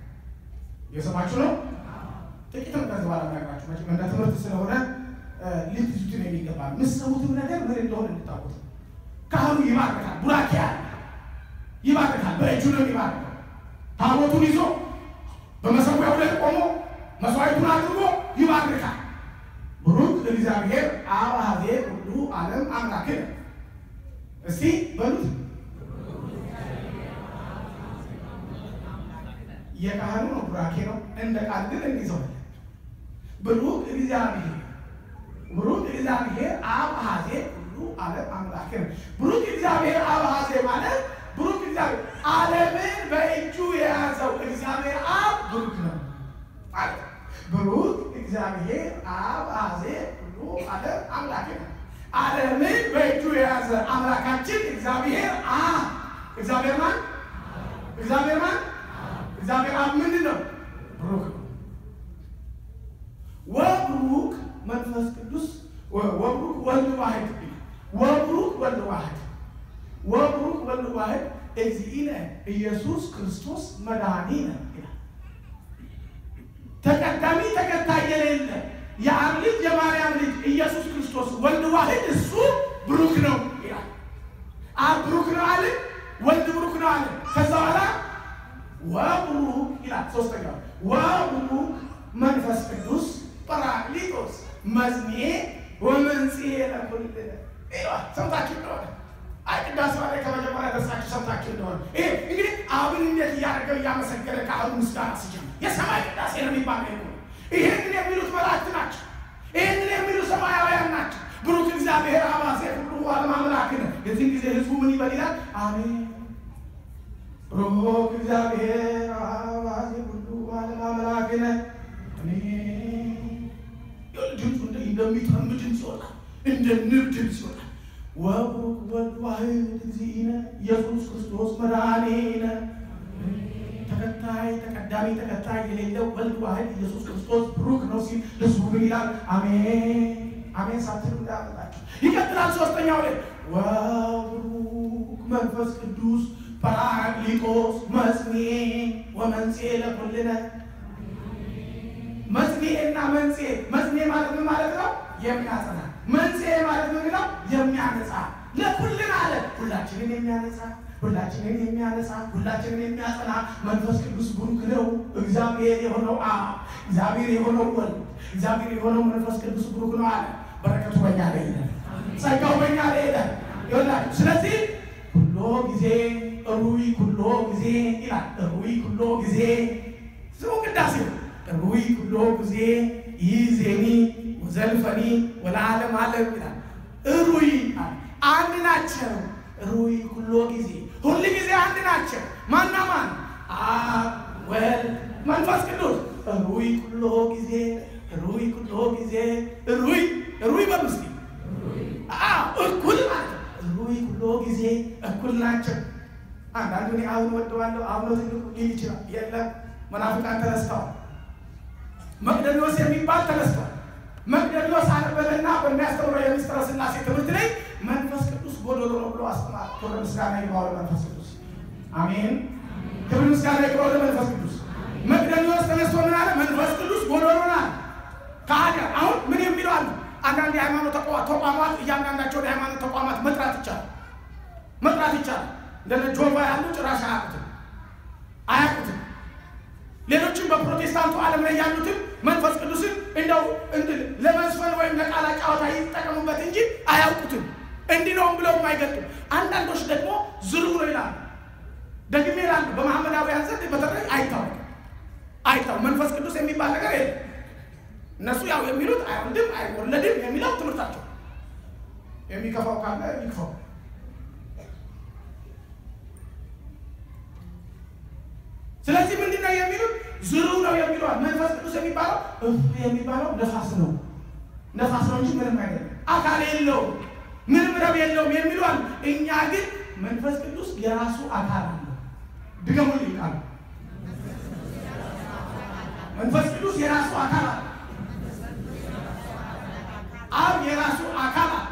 የሰማችሁ ነው። ጥቂትም ከዚህ በኋላ ነገራችሁ መቼም እንደ ትምህርት ስለሆነ ልትይዙትን የሚገባ የምትሰሙትም ነገር ምን እንደሆነ እንድታውቁት። ካህኑ ይባርካል፣ ቡራኬ ያለ ይባርካል። በእጁ ነው የሚባርከው። ታቦቱን ይዞ በመሰዊያው ላይ ቆሞ መስዋዕቱን አድርጎ ይባርካል። ብሩክ እግዚአብሔር አብ አኀዜ ሁሉ ዓለም አምላክን እስቲ በሉት። የካህኑ ነው ቡራኬ ነው። እንደ ቃል ግን እንይዘዋለን። ብሩክ እግዚአብሔር ብሩክ እግዚአብሔር አብ አኀዜ ሁሉ ዓለም አምላክን። ብሩክ እግዚአብሔር አብ አኀዜ ማለት ብሩክ እግዚአብሔር ዓለምን በእጁ የያዘው እግዚአብሔር አብ ብሩክ ነው ማለት ብሩክ እግዚአብሔር አብ አኀዜ ሁሉ ዓለም አምላክን። ዓለምን በእጁ የያዘ አምላካችን እግዚአብሔር አብ እግዚአብሔር ማን? እግዚአብሔር ማን? እግዚአብሔር አብ ምንድን ነው? ብሩክ ነው። ወብሩክ መንፈስ ቅዱስ ወብሩክ ወልድ ዋሕድ ወብሩክ ወልድ ዋሕድ ወብሩክ ወልድ ዋሕድ እግዚእነ ኢየሱስ ክርስቶስ መድኃኒነ ይላል። ተቀዳሚ ተከታይ የሌለ የአብ ልጅ የማርያም ልጅ ኢየሱስ ክርስቶስ ወልድ ዋሕድ እሱ ብሩክ ነው ይላል። አብ ብሩክ ነው አለ፣ ወልድ ብሩክ ነው አለ። ከዛ በኋላ ወብሩክ ይላል። ሶስተኛው ወብሩክ መንፈስ ቅዱስ ጰራቅሊጦስ መዝኔ ወመንጽሔ ለኩልነ ይላል። ሰምታችሁ እንደሆነ አይ ቅዳሴ ላይ ከመጀመሪያ ደርሳችሁ ሰምታችሁ እንደሆነ ይሄ እንግዲህ አብን እንዴት እያደረገው እያመሰገነ ካህኑ ምስጋና ሲጀምር የሰማይ ቅዳሴ ነው የሚባለው ይሄ ነው። ይህንን የሚሉት መላእክት ናቸው። ይህንን የሚሉት ሰማያውያን ናቸው። ብሩክ እግዚአብሔር አብ አኀዜ ሁሉ ዓለም አምላክነ። የዚህን ጊዜ ህዝቡ ምን ይበል ይላል? አሜን ብሩክ እግዚአብሔር አብ አኀዜ ሁሉ ዓለም አምላክነ። ድምፁ እንደሚጠም ድምፅ ይወጣል፣ እንደ ንብ ድምፅ ይወጣል። ወብሩክ ወልድ ዋሕድ እግዚእነ ኢየሱስ ክርስቶስ መድኃኒነ ተከታይ ተቀዳሚ ተከታይ የሌለው ወልድ ዋሕድ ኢየሱስ ክርስቶስ ብሩክ ነው ሲል ህዝቡ ምን ይላል? አሜን አሜን ሳትሉ እንዳመጣችሁ ይቀጥላል። ሶስተኛው ላይ ወብሩክ መንፈስ ቅዱስ ጰራቅሊጦስ መጽንኤ ወመንጽኤ ለኩልነ መጽንኤ እና መንጽኤ መጽንኤ ማለት ምን ማለት ነው? የሚያጸና መንጽኤ ማለት ምን ነው? የሚያነጻ ለኩልን አለ ሁላችንን የሚያነጻ ሁላችንን የሚያነጻ ሁላችንን የሚያጸና መንፈስ ቅዱስ ቡሩክ ነው። እግዚአብሔር የሆነው አብ እግዚአብሔር የሆነው ወልድ እግዚአብሔር የሆነው መንፈስ ቅዱስ ቡሩክ ነው አለ። በረከቱ በኛ ላይ ይላል፣ ጸጋው በኛ ላይ ይላል ይላል። ስለዚህ ኩሎ ጊዜ ሩይ ኩሎ ጊዜ ይላል። ሩይ ኩሎ ጊዜ ስሙ ቅዳሴ ሩይ ኩሎ ጊዜ ይዜኒ ወዘልፈኒ ወለዓለም ዓለም ይላል። ሩይ አንድ ናቸው። ሩይ ኩሎ ጊዜ ሁል ጊዜ አንድ ናቸው። ማና ማን? አብ ወልድ መንፈስ ቅዱስ። ሩይ ኩሎ ጊዜ ሩይ ኩሎ ጊዜ ሩይ ሩይ በምስቲ እኩል ማለት ሩይ ኩሎ ጊዜ እኩል ናቸው። አንዳንዱ እኔ አሁን ወደዋለሁ አሁን ነው ትልቁ ሊል ይችላል። የለም መናፍቃን ተነስተዋል። መቅደኞስ የሚባል ተነስተዋል። መቅደኞስ አነበበና በሚያስተምረው የምስጢረ ሥላሴ ትምህርት ላይ መንፈስ ቅዱስ ጎዶሎ ነው ብሎ አስተማር። ክብር ምስጋና ይግባው ለመንፈስ ቅዱስ አሜን። ክብር ምስጋና ይግባው ለመንፈስ ቅዱስ። መቅደኞስ ተነስቶ ምን አለ? መንፈስ ቅዱስ ጎዶሎ ናል ከሃዲ አሁን ምን የሚለው አለ? አንዳንድ የሃይማኖት ተቋማት እያንዳንዳቸውን የሃይማኖት ተቋማት መጥራት ይቻላል መጥራት ይቻላል። እንደነ ጆቫ ያሉ ጭራሽ አያውቁትም አያውቁትም። ሌሎችም በፕሮቴስታንቱ ዓለም ላይ ያሉትም መንፈስ ቅዱስን እንደው ለመዝፈን ወይም ለቃላ ጨዋታ ይጠቀሙበት እንጂ አያውቁትም። እንዲህ ነውም ብለው አይገልጡም። አንዳንዶች ደግሞ ዝሩ ነው ይላሉ። ደግሜ ይላሉ በመሐመዳውያን ዘንድ በተለይ አይታወቅም አይታወቅም። መንፈስ ቅዱስ የሚባል ነገር የለም። እነሱ ያው የሚሉት አይወልድም አይወለድም የሚለው ትምህርታቸው። የሚከፋው ካለ ይክፋው። ስለዚህ ምንድን ነው የሚሉት? ዝሩ ነው የሚለዋል። መንፈስ ቅዱስ የሚባለው የሚባለው ነፋስ ነው ነፋስ ነው እንጂ ምንም አይደለም። አካል የለውም፣ ምንም ረብ የለውም የሚለዋል። እኛ ግን መንፈስ ቅዱስ የራሱ አካል አለው። ድገሙልኝ ቃሉ መንፈስ ቅዱስ የራሱ አካል አለ። አብ የራሱ አካል አለ።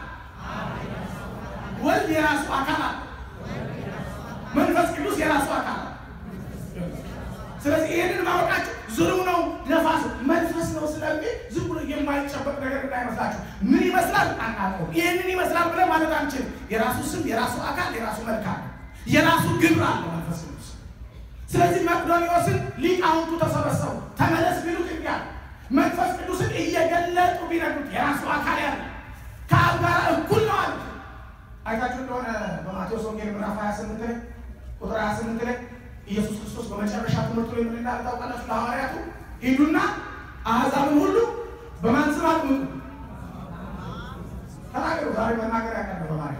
ወልድ የራሱ አካል አለ። መንፈስ ቅዱስ የራሱ አካል አለ። ስለዚህ ይህንን ማወቃቸው ዝሩ ነው ነፋስ መንፈስ ነው ስለሚል ዝም ብሎ የማይጨበጥ ነገር እንዳይመስላችሁ። ምን ይመስላል አናውቀውም። ይህንን ይመስላል ብለን ማለት አንችልም። የራሱ ስም፣ የራሱ አካል፣ የራሱ መልክ አለ። የራሱ ግብር አለ መንፈስ ቅዱስ። ስለዚህ መቅዶኒዎስን ሊቃውንቱ ተሰበሰቡ። ተመለስ ቢሉት እንዲ መንፈስ ቅዱስን እየገለጡ ቢነግሩት የራሱ አካል ያለ ከአብ ጋር እኩል ነው አሉት። አይታችሁ እንደሆነ በማቴዎስ ወንጌል ምዕራፍ 28 ላይ ቁጥር 28 ላይ ኢየሱስ ክርስቶስ በመጨረሻ ትምህርቱ ላይ ምን እንዳለ ታውቃላችሁ? ለሐዋርያቱ ሂዱና አሕዛብን ሁሉ በማን ስም አጥምቁ ተናገሩ። ዛሬ መናገር ያቀረ በማለት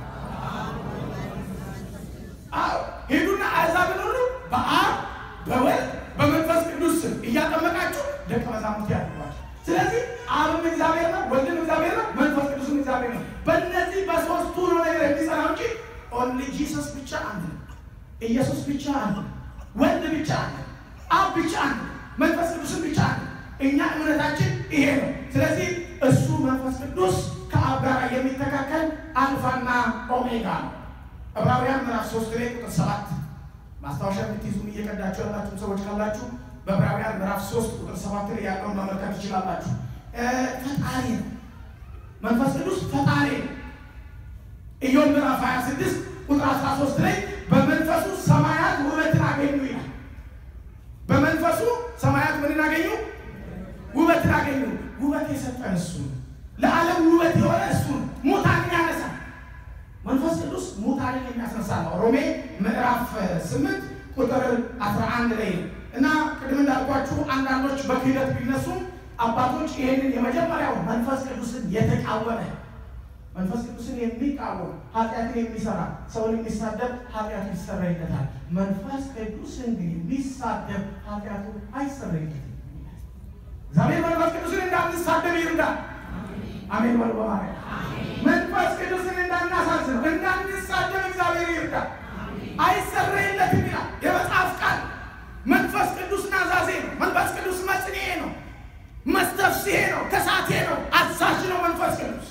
አዎ፣ ሂዱና አሕዛብን ሁሉ በአብ በወልድ በመንፈስ ቅዱስ ስም እያጠመቃችሁ ደቀ መዛሙርት ያድርጓቸው። ስለዚህ አብም እግዚአብሔር ነው፣ ወልድም እግዚአብሔር ነው፣ መንፈስ ቅዱስም እግዚአብሔር ነው። በእነዚህ በሶስቱ ነው ነገር የሚጸናው እንጂ ኦንሊ ጂሰስ ብቻ አንድ ነው። ኢየሱስ ብቻ አንድ ነው። ወልድ ብቻ አንድ ነው። አብ ብቻ አንድ ነው። መንፈስ ቅዱስም ብቻ አንድ ነው። እኛ እምነታችን ይሄ ነው። ስለዚህ እሱ መንፈስ ቅዱስ ከአብ ጋር የሚተካከል አልፋና ኦሜጋ ነው። ዕብራውያን ምዕራፍ ሶስት ላይ ቁጥር ሰባት ማስታወሻ የምትይዙም እየቀዳችሁ ያላችሁ ሰዎች ካላችሁ በዕብራውያን ምዕራፍ ሶስት ቁጥር ሰባት ላይ ያለውን መመልከት ትችላላችሁ። ፈጣሪ ነው መንፈስ ቅዱስ ፈጣሪ ነው። ኢዮብ ምዕራፍ 26 ቁጥር 13 ላይ በመንፈሱ ሰማያት ውበትን አገኙ ይላል። በመንፈሱ ሰማያት ምንን አገኙ? ውበትን አገኙ። ውበት የሰጠን እሱ ነው። ለዓለም ውበት የሆነ እሱ ነው። ሙታንን ያነሳል። መንፈስ ቅዱስ ሙታንን የሚያስነሳ ነው። ሮሜ ምዕራፍ 8 ቁጥር 11 ላይ ነው እና ቅድም እንዳልኳችሁ አንዳንዶች በክህደት ቢነሱም አባቶች ይህንን የመጀመሪያው መንፈስ ቅዱስን የተቃወመ መንፈስ ቅዱስን የሚቃወም ኃጢአትን የሚሰራ ሰውን የሚሳደብ ኃጢአቱ ይሰረይለታል። መንፈስ ቅዱስን ግን የሚሳደብ ኃጢአቱ አይሰረይለትም። እግዚአብሔር መንፈስ ቅዱስን እንዳንሳደብ ይርዳል። አሜን በሉ በማርያም መንፈስ ቅዱስን እንዳናሳዝነው እንዳንሳደብ እግዚአብሔር ይርዳል። አይሰረይለትም ይላል የመጽሐፍ ቃል። መንፈስ ቅዱስ ናዛዜ ነው። መንፈስ ቅዱስ መጽንኤ ነው። መስተፍስሔ ነው። ከሳቴ ነው። አዛዥ ነው መንፈስ ቅዱስ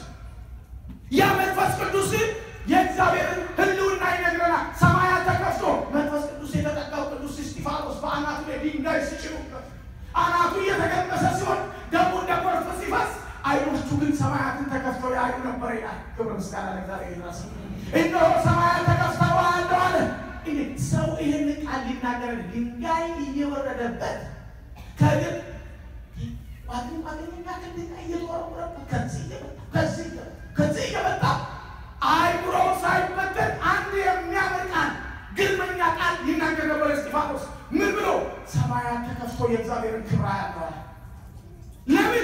ያ መንፈስ ቅዱስ የእግዚአብሔርን ሕልውና ይነግረናል። ሰማያት ተከፍቶ መንፈስ የተገመሰ ሲሆን ደግሞ እንደ ጎርፍ ሲፈስ ዓይኖቹ ግን ሰማያትን ተከፍተው ያዩ ነበር ይላል። ክብር ምስጋና ለእግዚአብሔር ይድረስ። እነሆ ሰማያት ተከፍተው አያለሁ አለ። እንግዲህ ሰው ይህን ቃል ሊናገር ድንጋይ እየወረደበት ከግብ ዋግን ዋግንና ከድንጋይ እየተወረወረበት ከዚህ እየመጣ ከዚህ እየመጣ ከዚህ እየመጣ አይምሮ ሳይበተን አንድ የሚያምር ቃል ግልመኛ ቃል ይናገር ነበር እስጢፋኖስ። ምን ብሎ ሰማያት ተከፍቶ የእግዚአብሔርን ክብር ያለዋል። ለምን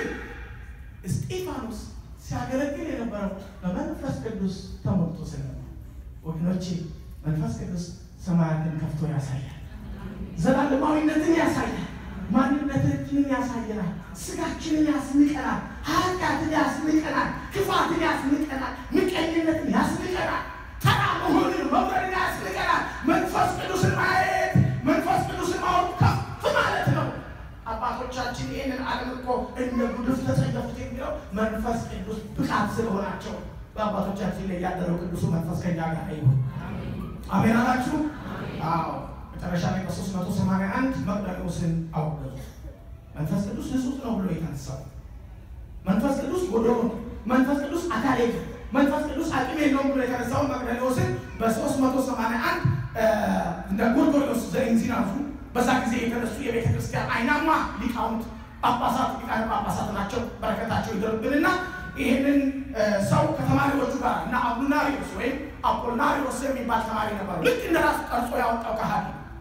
እስጢፋኖስ ሲያገለግል የነበረው በመንፈስ ቅዱስ ተሞልቶ ስለነበር። ወገኖቼ መንፈስ ቅዱስ ሰማያትን ከፍቶ ያሳያል። ዘላለማዊነትን ያሳያል። ማንነታችንን ያሳየናል። ስጋችንን ያስንቀናል። ኃጢአትን ያስንቀናል። ክፋትን ያስንቀናል። ምቀኝነትን ያስንቀናል። ተራ መሆንን መውረድን ያስንቀናል። መንፈስ ቅዱስን ማየት መንፈስ ቅዱስን ማወቅ ከፍ ማለት ነው። አባቶቻችን ይህንን ዓለም እኮ እንደ ጉድፍ ተጸየፉት የሚለው መንፈስ ቅዱስ ብቃት ስለሆናቸው በአባቶቻችን ላይ ያደረው ቅዱሱ መንፈስ ከኛ ጋር ይሁን። አሜን አላችሁ? አዎ። መጨረሻ ላይ በሶስት መቶ ሰማንያ አንድ መቅደኒዎስን አወገዙ። መንፈስ ቅዱስ ንጹሕ ነው ብሎ የተነሳው መንፈስ ቅዱስ ጎዶሎ ነው፣ መንፈስ ቅዱስ አካል የለም፣ መንፈስ ቅዱስ አቅም የለውም ብሎ የተነሳውን መቅደኒዎስን በሶስት መቶ ሰማንያ አንድ እንደ ጎርጎርዮስ ዘእንዚናዙ በዛ ጊዜ የተነሱ የቤተ ክርስቲያን አይናማ ሊቃውንት ጳጳሳት ሊቃነ ጳጳሳት ናቸው። በረከታቸው ይደርብንና ይህንን ሰው ከተማሪዎቹ ጋር እና አቡናሪዎስ ወይም አፖልናሪዎስ የሚባል ተማሪ ነበሩ። ልክ እንደ ራሱ ቀርጾ ያወጣው ካህል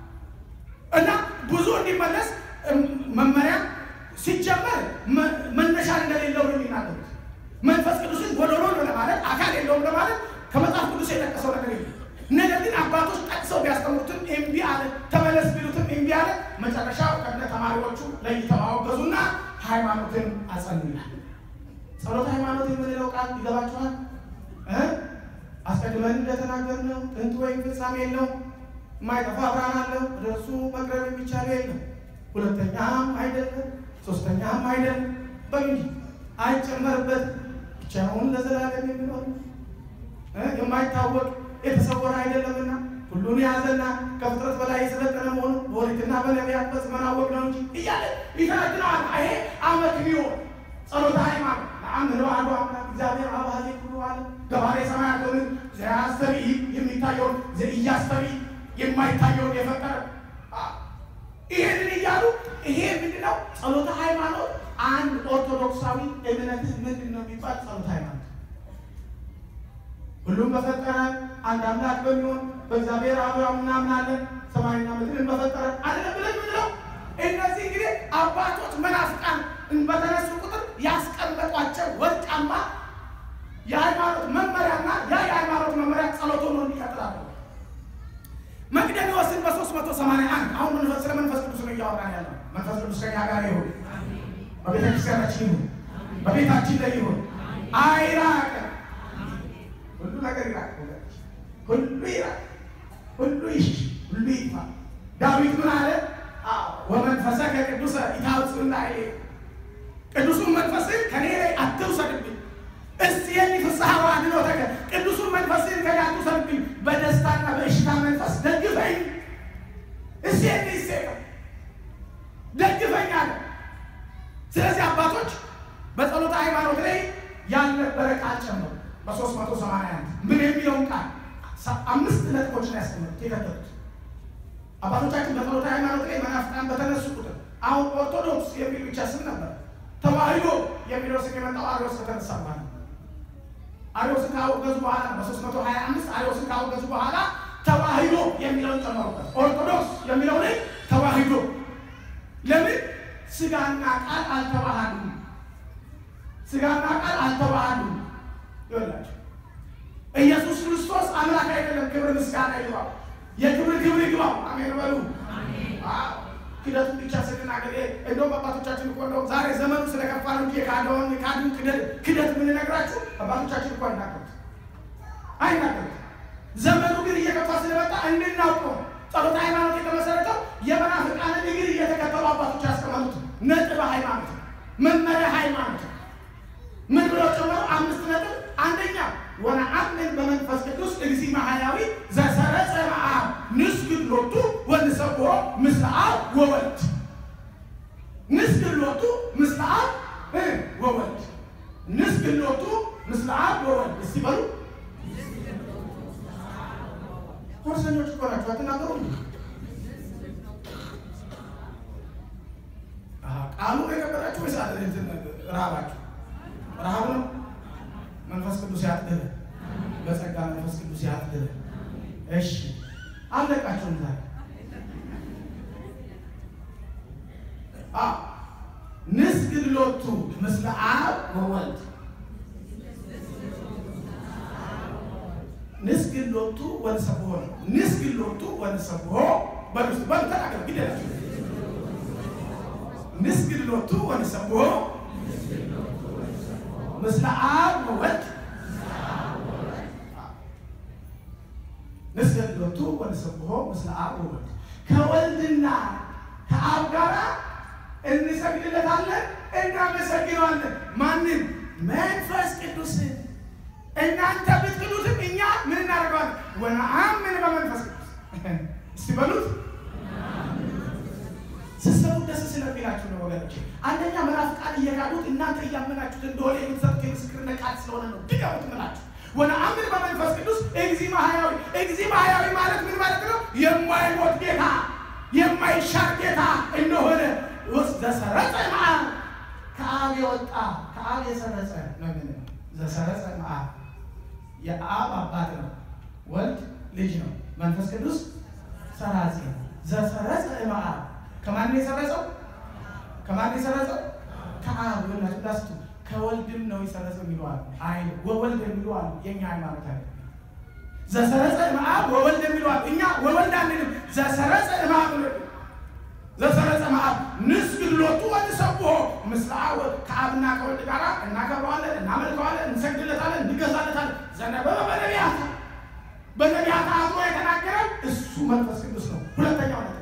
እና ብዙ እንዲመለስ መመሪያ ሲጀመር መነሻ እንደሌለው ነው የሚናገሩት። መንፈስ ቅዱስን ጎዶሎ ነው ለማለት አካል የለውም ለማለት ከመጽሐፍ ቅዱስ የጠቀሰው ነገር የለም። ነገር ግን አባቶች ጠቅሰው ቢያስተምሩትም እምቢ አለ። ተመለስ ቢሉትም እምቢ አለ። መጨረሻው ከነ ተማሪዎቹ ለይተው አወገዙና ሃይማኖትን አጸኑናል። ጸሎት ሃይማኖት የምንለው ቃል ይገባችኋል? አስቀድመን እንደተናገርነው ጥንት ወይም ፍጻሜ የለው፣ የማይጠፋ ብርሃን አለው፣ ወደ እርሱ መቅረብ የሚቻል የለም። ሁለተኛም አይደለም፣ ሶስተኛም አይደለም፣ በግድ አይጨመርበት፣ ብቻውን ለዘላለም የሚኖር የማይታወቅ የተሰወረ አይደለምና ሁሉን የያዘና ከፍጥረት በላይ የሰለጠነ መሆኑ በኦሪትና በነቢያት በዘመን አወቅ ነው እንጂ እያለ ይተነትነዋል። ይሄ አመክንዮ ጸሎተ ሃይማኖት ለአምድ ለአሐዱ አምላክ እግዚአብሔር አብ ኀሌ ኩሉ ዓለም ገባሬ ሰማያት ወምድር ዘያስተርኢ የሚታየውን ዘኢያስተርኢ የማይታየውን የፈጠረ ይሄንን እያሉ ይሄ ምንድን ነው? ጸሎተ ሃይማኖት አንድ ኦርቶዶክሳዊ እምነትህ ምንድን ነው የሚባል ጸሎተ ሃይማኖት ሁሉም በፈጠረ አንድ አምላክ በሚሆን በእግዚአብሔር አብ እናምናለን። ሰማይና ምድርን በፈጠረ አይደለም ብለን ምንለው። እነዚህ እንግዲህ አባቶች መናፍቃን በተነሱ ቁጥር ያስቀመጧቸው ወርቃማ የሃይማኖት መመሪያና ያ የሃይማኖት መመሪያ ጸሎት ሆኖ እንዲቀጥላል። መቅደኒዎስን በሶስት መቶ ሰማንያ አንድ አሁን መንፈስ ስለ መንፈስ ቅዱስ ነው እያወራን ያለው። መንፈስ ቅዱስ ከኛ ጋር ይሁን፣ በቤተ ክርስቲያናችን ይሁን፣ በቤታችን ላይ ይሁን፣ አይራቅ ሁሉ ነገር ይራቅ፣ ሁሉ ይራቅ፣ ሁሉ ይሽሽ፣ ሁሉ ይጥፋ። ዳዊት ምን አለ? ወመንፈሰከ ቅዱሰ ኢታውፅእ ላዕሌ፣ ቅዱሱን መንፈስህን ከኔ ላይ አትውሰድብኝ። እስቲየኒ ፍስሐ ወአድኅኖተከ፣ ቅዱሱን መንፈስህን ከኔ አትውሰድብኝ፣ በደስታና በእሽታ መንፈስ ደግፈኝ። እስቲየኒ ይሴቀ ደግፈኝ አለ። ስለዚህ አባቶች በጸሎተ ሃይማኖት ላይ ያልነበረ ቃል ጨምሩ። በሶስት መቶ ሰማንያ አንድ ምን የሚለውን ቃል አምስት ነጥቦችን ያስቀምጡት የከተቱት አባቶቻችን በጸሎተ ሃይማኖት ላይ መናፍቃን በተነሱ ቁጥር አሁን ኦርቶዶክስ የሚል ብቻ ስም ነበር። ተዋሕዶ የሚለው ስም የመጣው አሪዎስ ከተነሳ በኋላ አሪዎስን ካወገዙ በኋላ በሶስት መቶ ሀያ አምስት አሪዎስን ካወገዙ በኋላ ተዋሕዶ የሚለውን ጨመሩበት። ኦርቶዶክስ የሚለው ላይ ተዋሕዶ ለምን ስጋና ቃል አልተዋሃዱም። ስጋና ቃል አልተዋሃዱም። ይወላችሁ ኢየሱስ ክርስቶስ አምላክ አይደለም። ክብር ምስጋና ይግባው። የክብር ክብር ይግባው። አሜን በሉ። ክደቱን ብቻ ስንናገር እንደውም አባቶቻችን እኮ እንደውም ዛሬ ዘመኑ ስለከፋ ነው እንጂ የካደውን ካድን ክደት ክደት የምንነግራችሁ አባቶቻችን እኮ አይናገሩት አይናገሩት። ዘመኑ ግን እየከፋ ስለመጣ እንድናውቀው ጸሎተ ሃይማኖት የተመሰረተው የመናፍቃንን እግር እየተከተሉ አባቶች ያስቀመጡት ነጥብ ሃይማኖት መመሪያ ሃይማኖት ምን ብለው ጨመሩ? አምስት ነጥብ። አንደኛ ወነአምን በመንፈስ ቅዱስ እግዚእ ማሕያዊ ዘሰረጸ እምአብ ንስግድ ሎቱ ወንሰብሖ ምስለ አብ ወወልድ። ንስግሎቱ ምስለ አብ እ ወወልድ ንስግሎቱ ምስለ አብ ወወልድ እስቲ በሉ ኮርሰኞች እኮ ናቸው አትናገሩም ቃሉ የከበዳችሁ ወይስ ረሃባችሁ ረሃብ ነው መንፈስ ቅዱስ ያጥግህ በጸጋ መንፈስ ቅዱስ ያጥግህ እሺ አለቃችሁም ዛሬ ንስግድ ሎቱ ምስለ አብ ወወልድ ንስግድ ሎቱ ወንሰብሖ ነው። ንስግድ ሎቱ ወንሰብሖ በሉስ በሉ ተናገሩ ግደላችሁ ንስግድ ሎቱ ወንሰብሖ ምስለ አብ ወወልድ ንስግድ ሎቱ ወንሰብሖ ምስለ አብ ወወልድ ከወልድና ከአብ ጋራ እንሰግድለታለን፣ እናመሰግነዋለን። ማንን? መንፈስ ቅዱስን። እናንተ ብትክዱትም እኛ ምን እናደርገዋለን? ወነአምን በመንፈስ ቅዱስ። እስቲ በሉት ስትሰሙ ደስ ስለሚላችሁ ነው ወገኖቼ። አንደኛ መናፍቃን እየካዱት እናንተ እያመናችሁት እንደሆነ የምትሰጡት የምስክርነት ቃል ስለሆነ ነው። ድገሙት ምላችሁ ወነአምን በመንፈስ ቅዱስ እግዚእ ማሕያዊ። እግዚእ ማሕያዊ ማለት ምን ማለት ነው? የማይሞት ጌታ የማይሻር ጌታ እንደሆነ ውስጥ ዘሰረጸ መዓብ ከአብ የወጣ ከአብ የሰረጸ ነው። ምን ዘሰረጸ መዓብ የአብ አባት ነው፣ ወልድ ልጅ ነው፣ መንፈስ ቅዱስ ሰራጺ ነው። ዘሰረጸ መዓብ ከማን ነው የሰረጸው? ከማን ነው የሰረጸው? ከአብ ወላችሁ ዳስቱ ከወልድም ነው የሰረጸው የሚለዋል አይ ወወልድ የሚለዋል የኛ ሃይማኖት አይ ዘሰረጸ መዓብ ወወልድ የሚለዋል እኛ ወወልድ አንልም። ዘሰረጸ መዓብ ዘሰረጸ መዓብ ንስግድ ሎቱ ወንሰብሖ ምስለ አብ ከአብና ከወልድ ጋር እናከብረዋለን፣ እናመልከዋለን፣ እንሰግድለታለን፣ እንገዛለታለን። ዘነበበ በነቢያት በነቢያት አድሮ የተናገረ እሱ መንፈስ ቅዱስ ነው። ሁለተኛው ነገር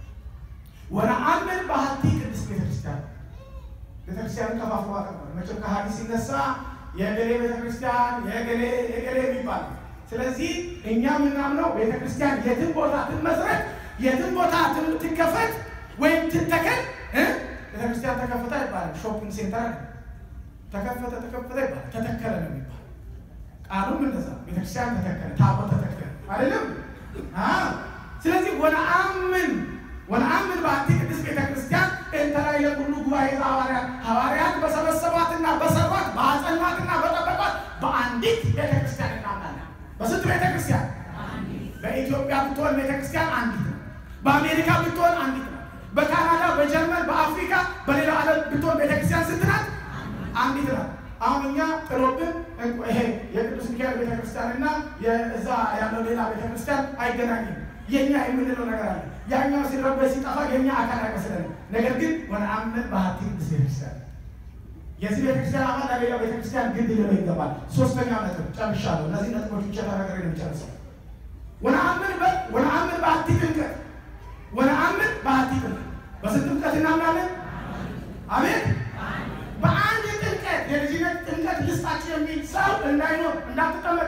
ወነአምን በሀቲ ቅድስት ቤተክርስቲያን ቤተክርስቲያንን ከፋፍሎ አቀርባል። መቼም ከሀዲስ ሲነሳ የገሌ ቤተክርስቲያን የገሌ የገሌ የሚባል ስለዚህ እኛ የምናምነው ቤተክርስቲያን የትም ቦታ ትመስረት የትም ቦታ ትከፈት ወይም ትተከል ቤተክርስቲያን ተከፈተ ይባላል። ሾፒንግ ሴንተር ተከፈተ ተከፈተ ይባላል። ተተከለ ነው የሚባል ቃሉም እንደዛ ቤተክርስቲያን ተተከለ፣ ታቦት ተተከለ አይደለም። ስለዚህ ወነአምን ወነአምን በሀቲ ቅድስት ቤተክርስቲያን እንተላይ ለኩሉ ጉባኤ ሐዋርያት ሐዋርያት በሰበሰቧትና በሰሯት በአጸኗትና በጠበቋት በአንዲት ቤተክርስቲያን እናምናለን። በስንት ቤተክርስቲያን? በኢትዮጵያ ብትሆን ቤተክርስቲያን አንዲት ነው። በአሜሪካ ብትሆን አንዲት ነው። በካናዳ፣ በጀርመን፣ በአፍሪካ፣ በሌላ ዓለም ብትሆን ቤተክርስቲያን ስንት ናት? አንዲት ናት። አሁን እኛ ጥሎብን ይሄ የቅዱስ ሚካኤል ቤተክርስቲያን እና የእዛ ያለው ሌላ ቤተክርስቲያን አይገናኝም። የኛ የምንለው ነገር አለ። ያኛው ሲረበስ ሲጠፋ የኛ አካል አይመስለንም። ነገር ግን ወነአምን በሀቲ ቅድስት ቤተክርስቲያን የዚህ ቤተክርስቲያን አባል ለሌላ ቤተክርስቲያን ግድ ሊለው ይገባል። ሶስተኛ ነጥብ ጨርሻለሁ። እነዚህ ነጥቦች ብቻ ተናገሬ ነው የሚጨርሰው። ወነአምን ወነአምን በሀቲ ጥምቀት ወነአምን በሀቲ ጥምቀት በስንት ጥምቀት እናምናለን? አሜን። በአንድ ጥምቀት የልጅነት ጥምቀት ልስጣችሁ የሚል ሰው እንዳይኖር እንዳትጠመቅ።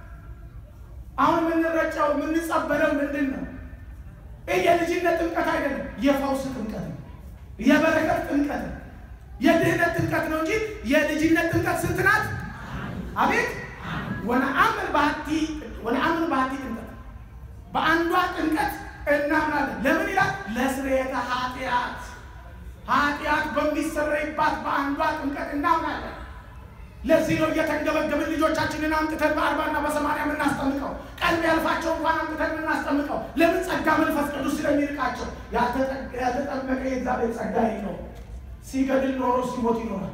አሁን የምንረጨው የምንጸበለው ምንድን ነው? ይህ የልጅነት ጥምቀት አይደለም፣ የፈውስ ጥምቀት ነው። የበረከት ጥምቀት ነው። የድህነት ጥምቀት ነው እንጂ የልጅነት ጥምቀት ስንት ናት? አቤት ወነአምን በሀቲ ወነአምን በሀቲ ጥምቀት በአንዷ ጥምቀት እናምናለን። ለምን ይላል? ለስርየተ ኃጢአት ኃጢአት በሚሰረይባት በአንዷ ጥምቀት እናምናለን። ለዚህ ነው እየተንገበገብን ልጆቻችንን አምጥተን በአርባና በሰማንያ የምናስጠምቀው። ቀልብ ያልፋቸው እንኳን አምጥተን የምናስጠምቀው ለምን? ጸጋ መንፈስ ቅዱስ ስለሚርቃቸው። ያልተጠመቀ የእግዚአብሔር ጸጋ ነው። ሲገድል ኖሮ ሲሞት ይኖራል።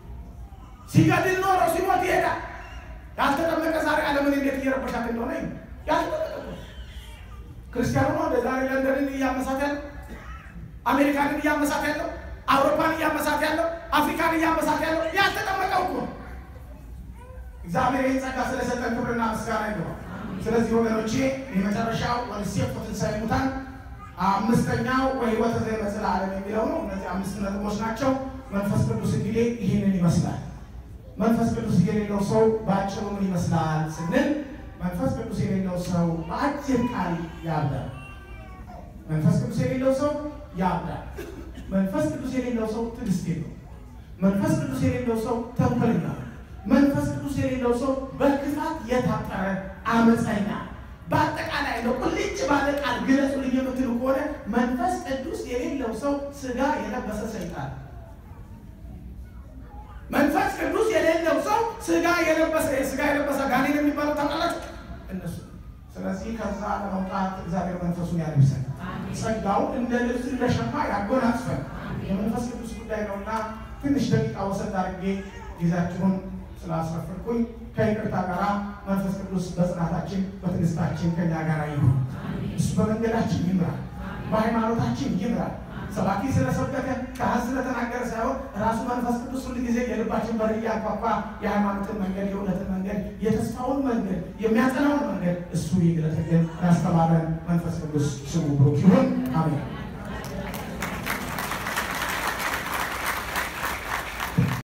ሲገድል ኖሮ ሲሞት ይሄዳል። ያልተጠመቀ ዛሬ ዓለምን እንዴት እየረበሻት እንደሆነ ያልተጠመቀ ክርስቲያኑ ነው። ዛሬ ለንደንን እያመሳት ያለው አሜሪካንን እያመሳት ያለው አውሮፓን እያመሳት ያለው አፍሪካን እያመሳት ያለው ያልተጠመቀው እኮ እግዚአብሔር ይህን ጸጋ ስለሰጠን ክብርና ምስጋና ይገባል። ስለዚህ ወገኖቼ የመጨረሻው ወንሴፍ ትንሣኤ ሙታን አምስተኛው ወሕይወተ ዘእምጽአለም የሚለው ነው። እነዚህ አምስት ነጥቦች ናቸው። መንፈስ ቅዱስ እንግዲህ ይህንን ይመስላል። መንፈስ ቅዱስ የሌለው ሰው በአጭሩ ምን ይመስላል ስንል መንፈስ ቅዱስ የሌለው ሰው በአጭር ቃል ያብዳል። መንፈስ ቅዱስ የሌለው ሰው ያብዳል። መንፈስ ቅዱስ የሌለው ሰው ትዕግስት የለው። መንፈስ ቅዱስ የሌለው ሰው ተንኮለኛ ነው። መንፈስ ቅዱስ የሌለው ሰው በክፋት የታጠረ አመፀኛ። በአጠቃላይ ነው ቁልጭ ባለ ቃል ግለጹልኝ የምትሉ ከሆነ መንፈስ ቅዱስ የሌለው ሰው ስጋ የለበሰ ሰይጣን። መንፈስ ቅዱስ የሌለው ሰው ስጋ የለበሰ ስጋ የለበሰ ጋኔን የሚባለው ታውቃላችሁ እነሱ። ስለዚህ ከዛ ለመውጣት እግዚአብሔር መንፈሱን ያልብሰን፣ ጸጋውን እንደ ልብስ እንደ ሸማ ያጎናጽፈን። የመንፈስ ቅዱስ ጉዳይ ነውና ትንሽ ደቂቃ ወሰድ አድርጌ ጊዜያችሁን ስላስረፍርኩኝ ከይቅርታ ጋር መንፈስ ቅዱስ በጽናታችን በትዕግስታችን ከኛ ጋር ይሁን። እሱ በመንገዳችን ይምራል፣ በሃይማኖታችን ይምራል። ሰባኪ ስለሰበከ ካህን ስለተናገረ ሳይሆን ራሱ መንፈስ ቅዱስ ሁል ጊዜ የልባችን በር እያንኳኳ የሃይማኖትን መንገድ፣ የእውነትን መንገድ፣ የተስፋውን መንገድ፣ የሚያጸናውን መንገድ እሱ ይግለጥልን። ያስተማረን መንፈስ ቅዱስ ስሙ ብሩክ ይሁን። አሜን።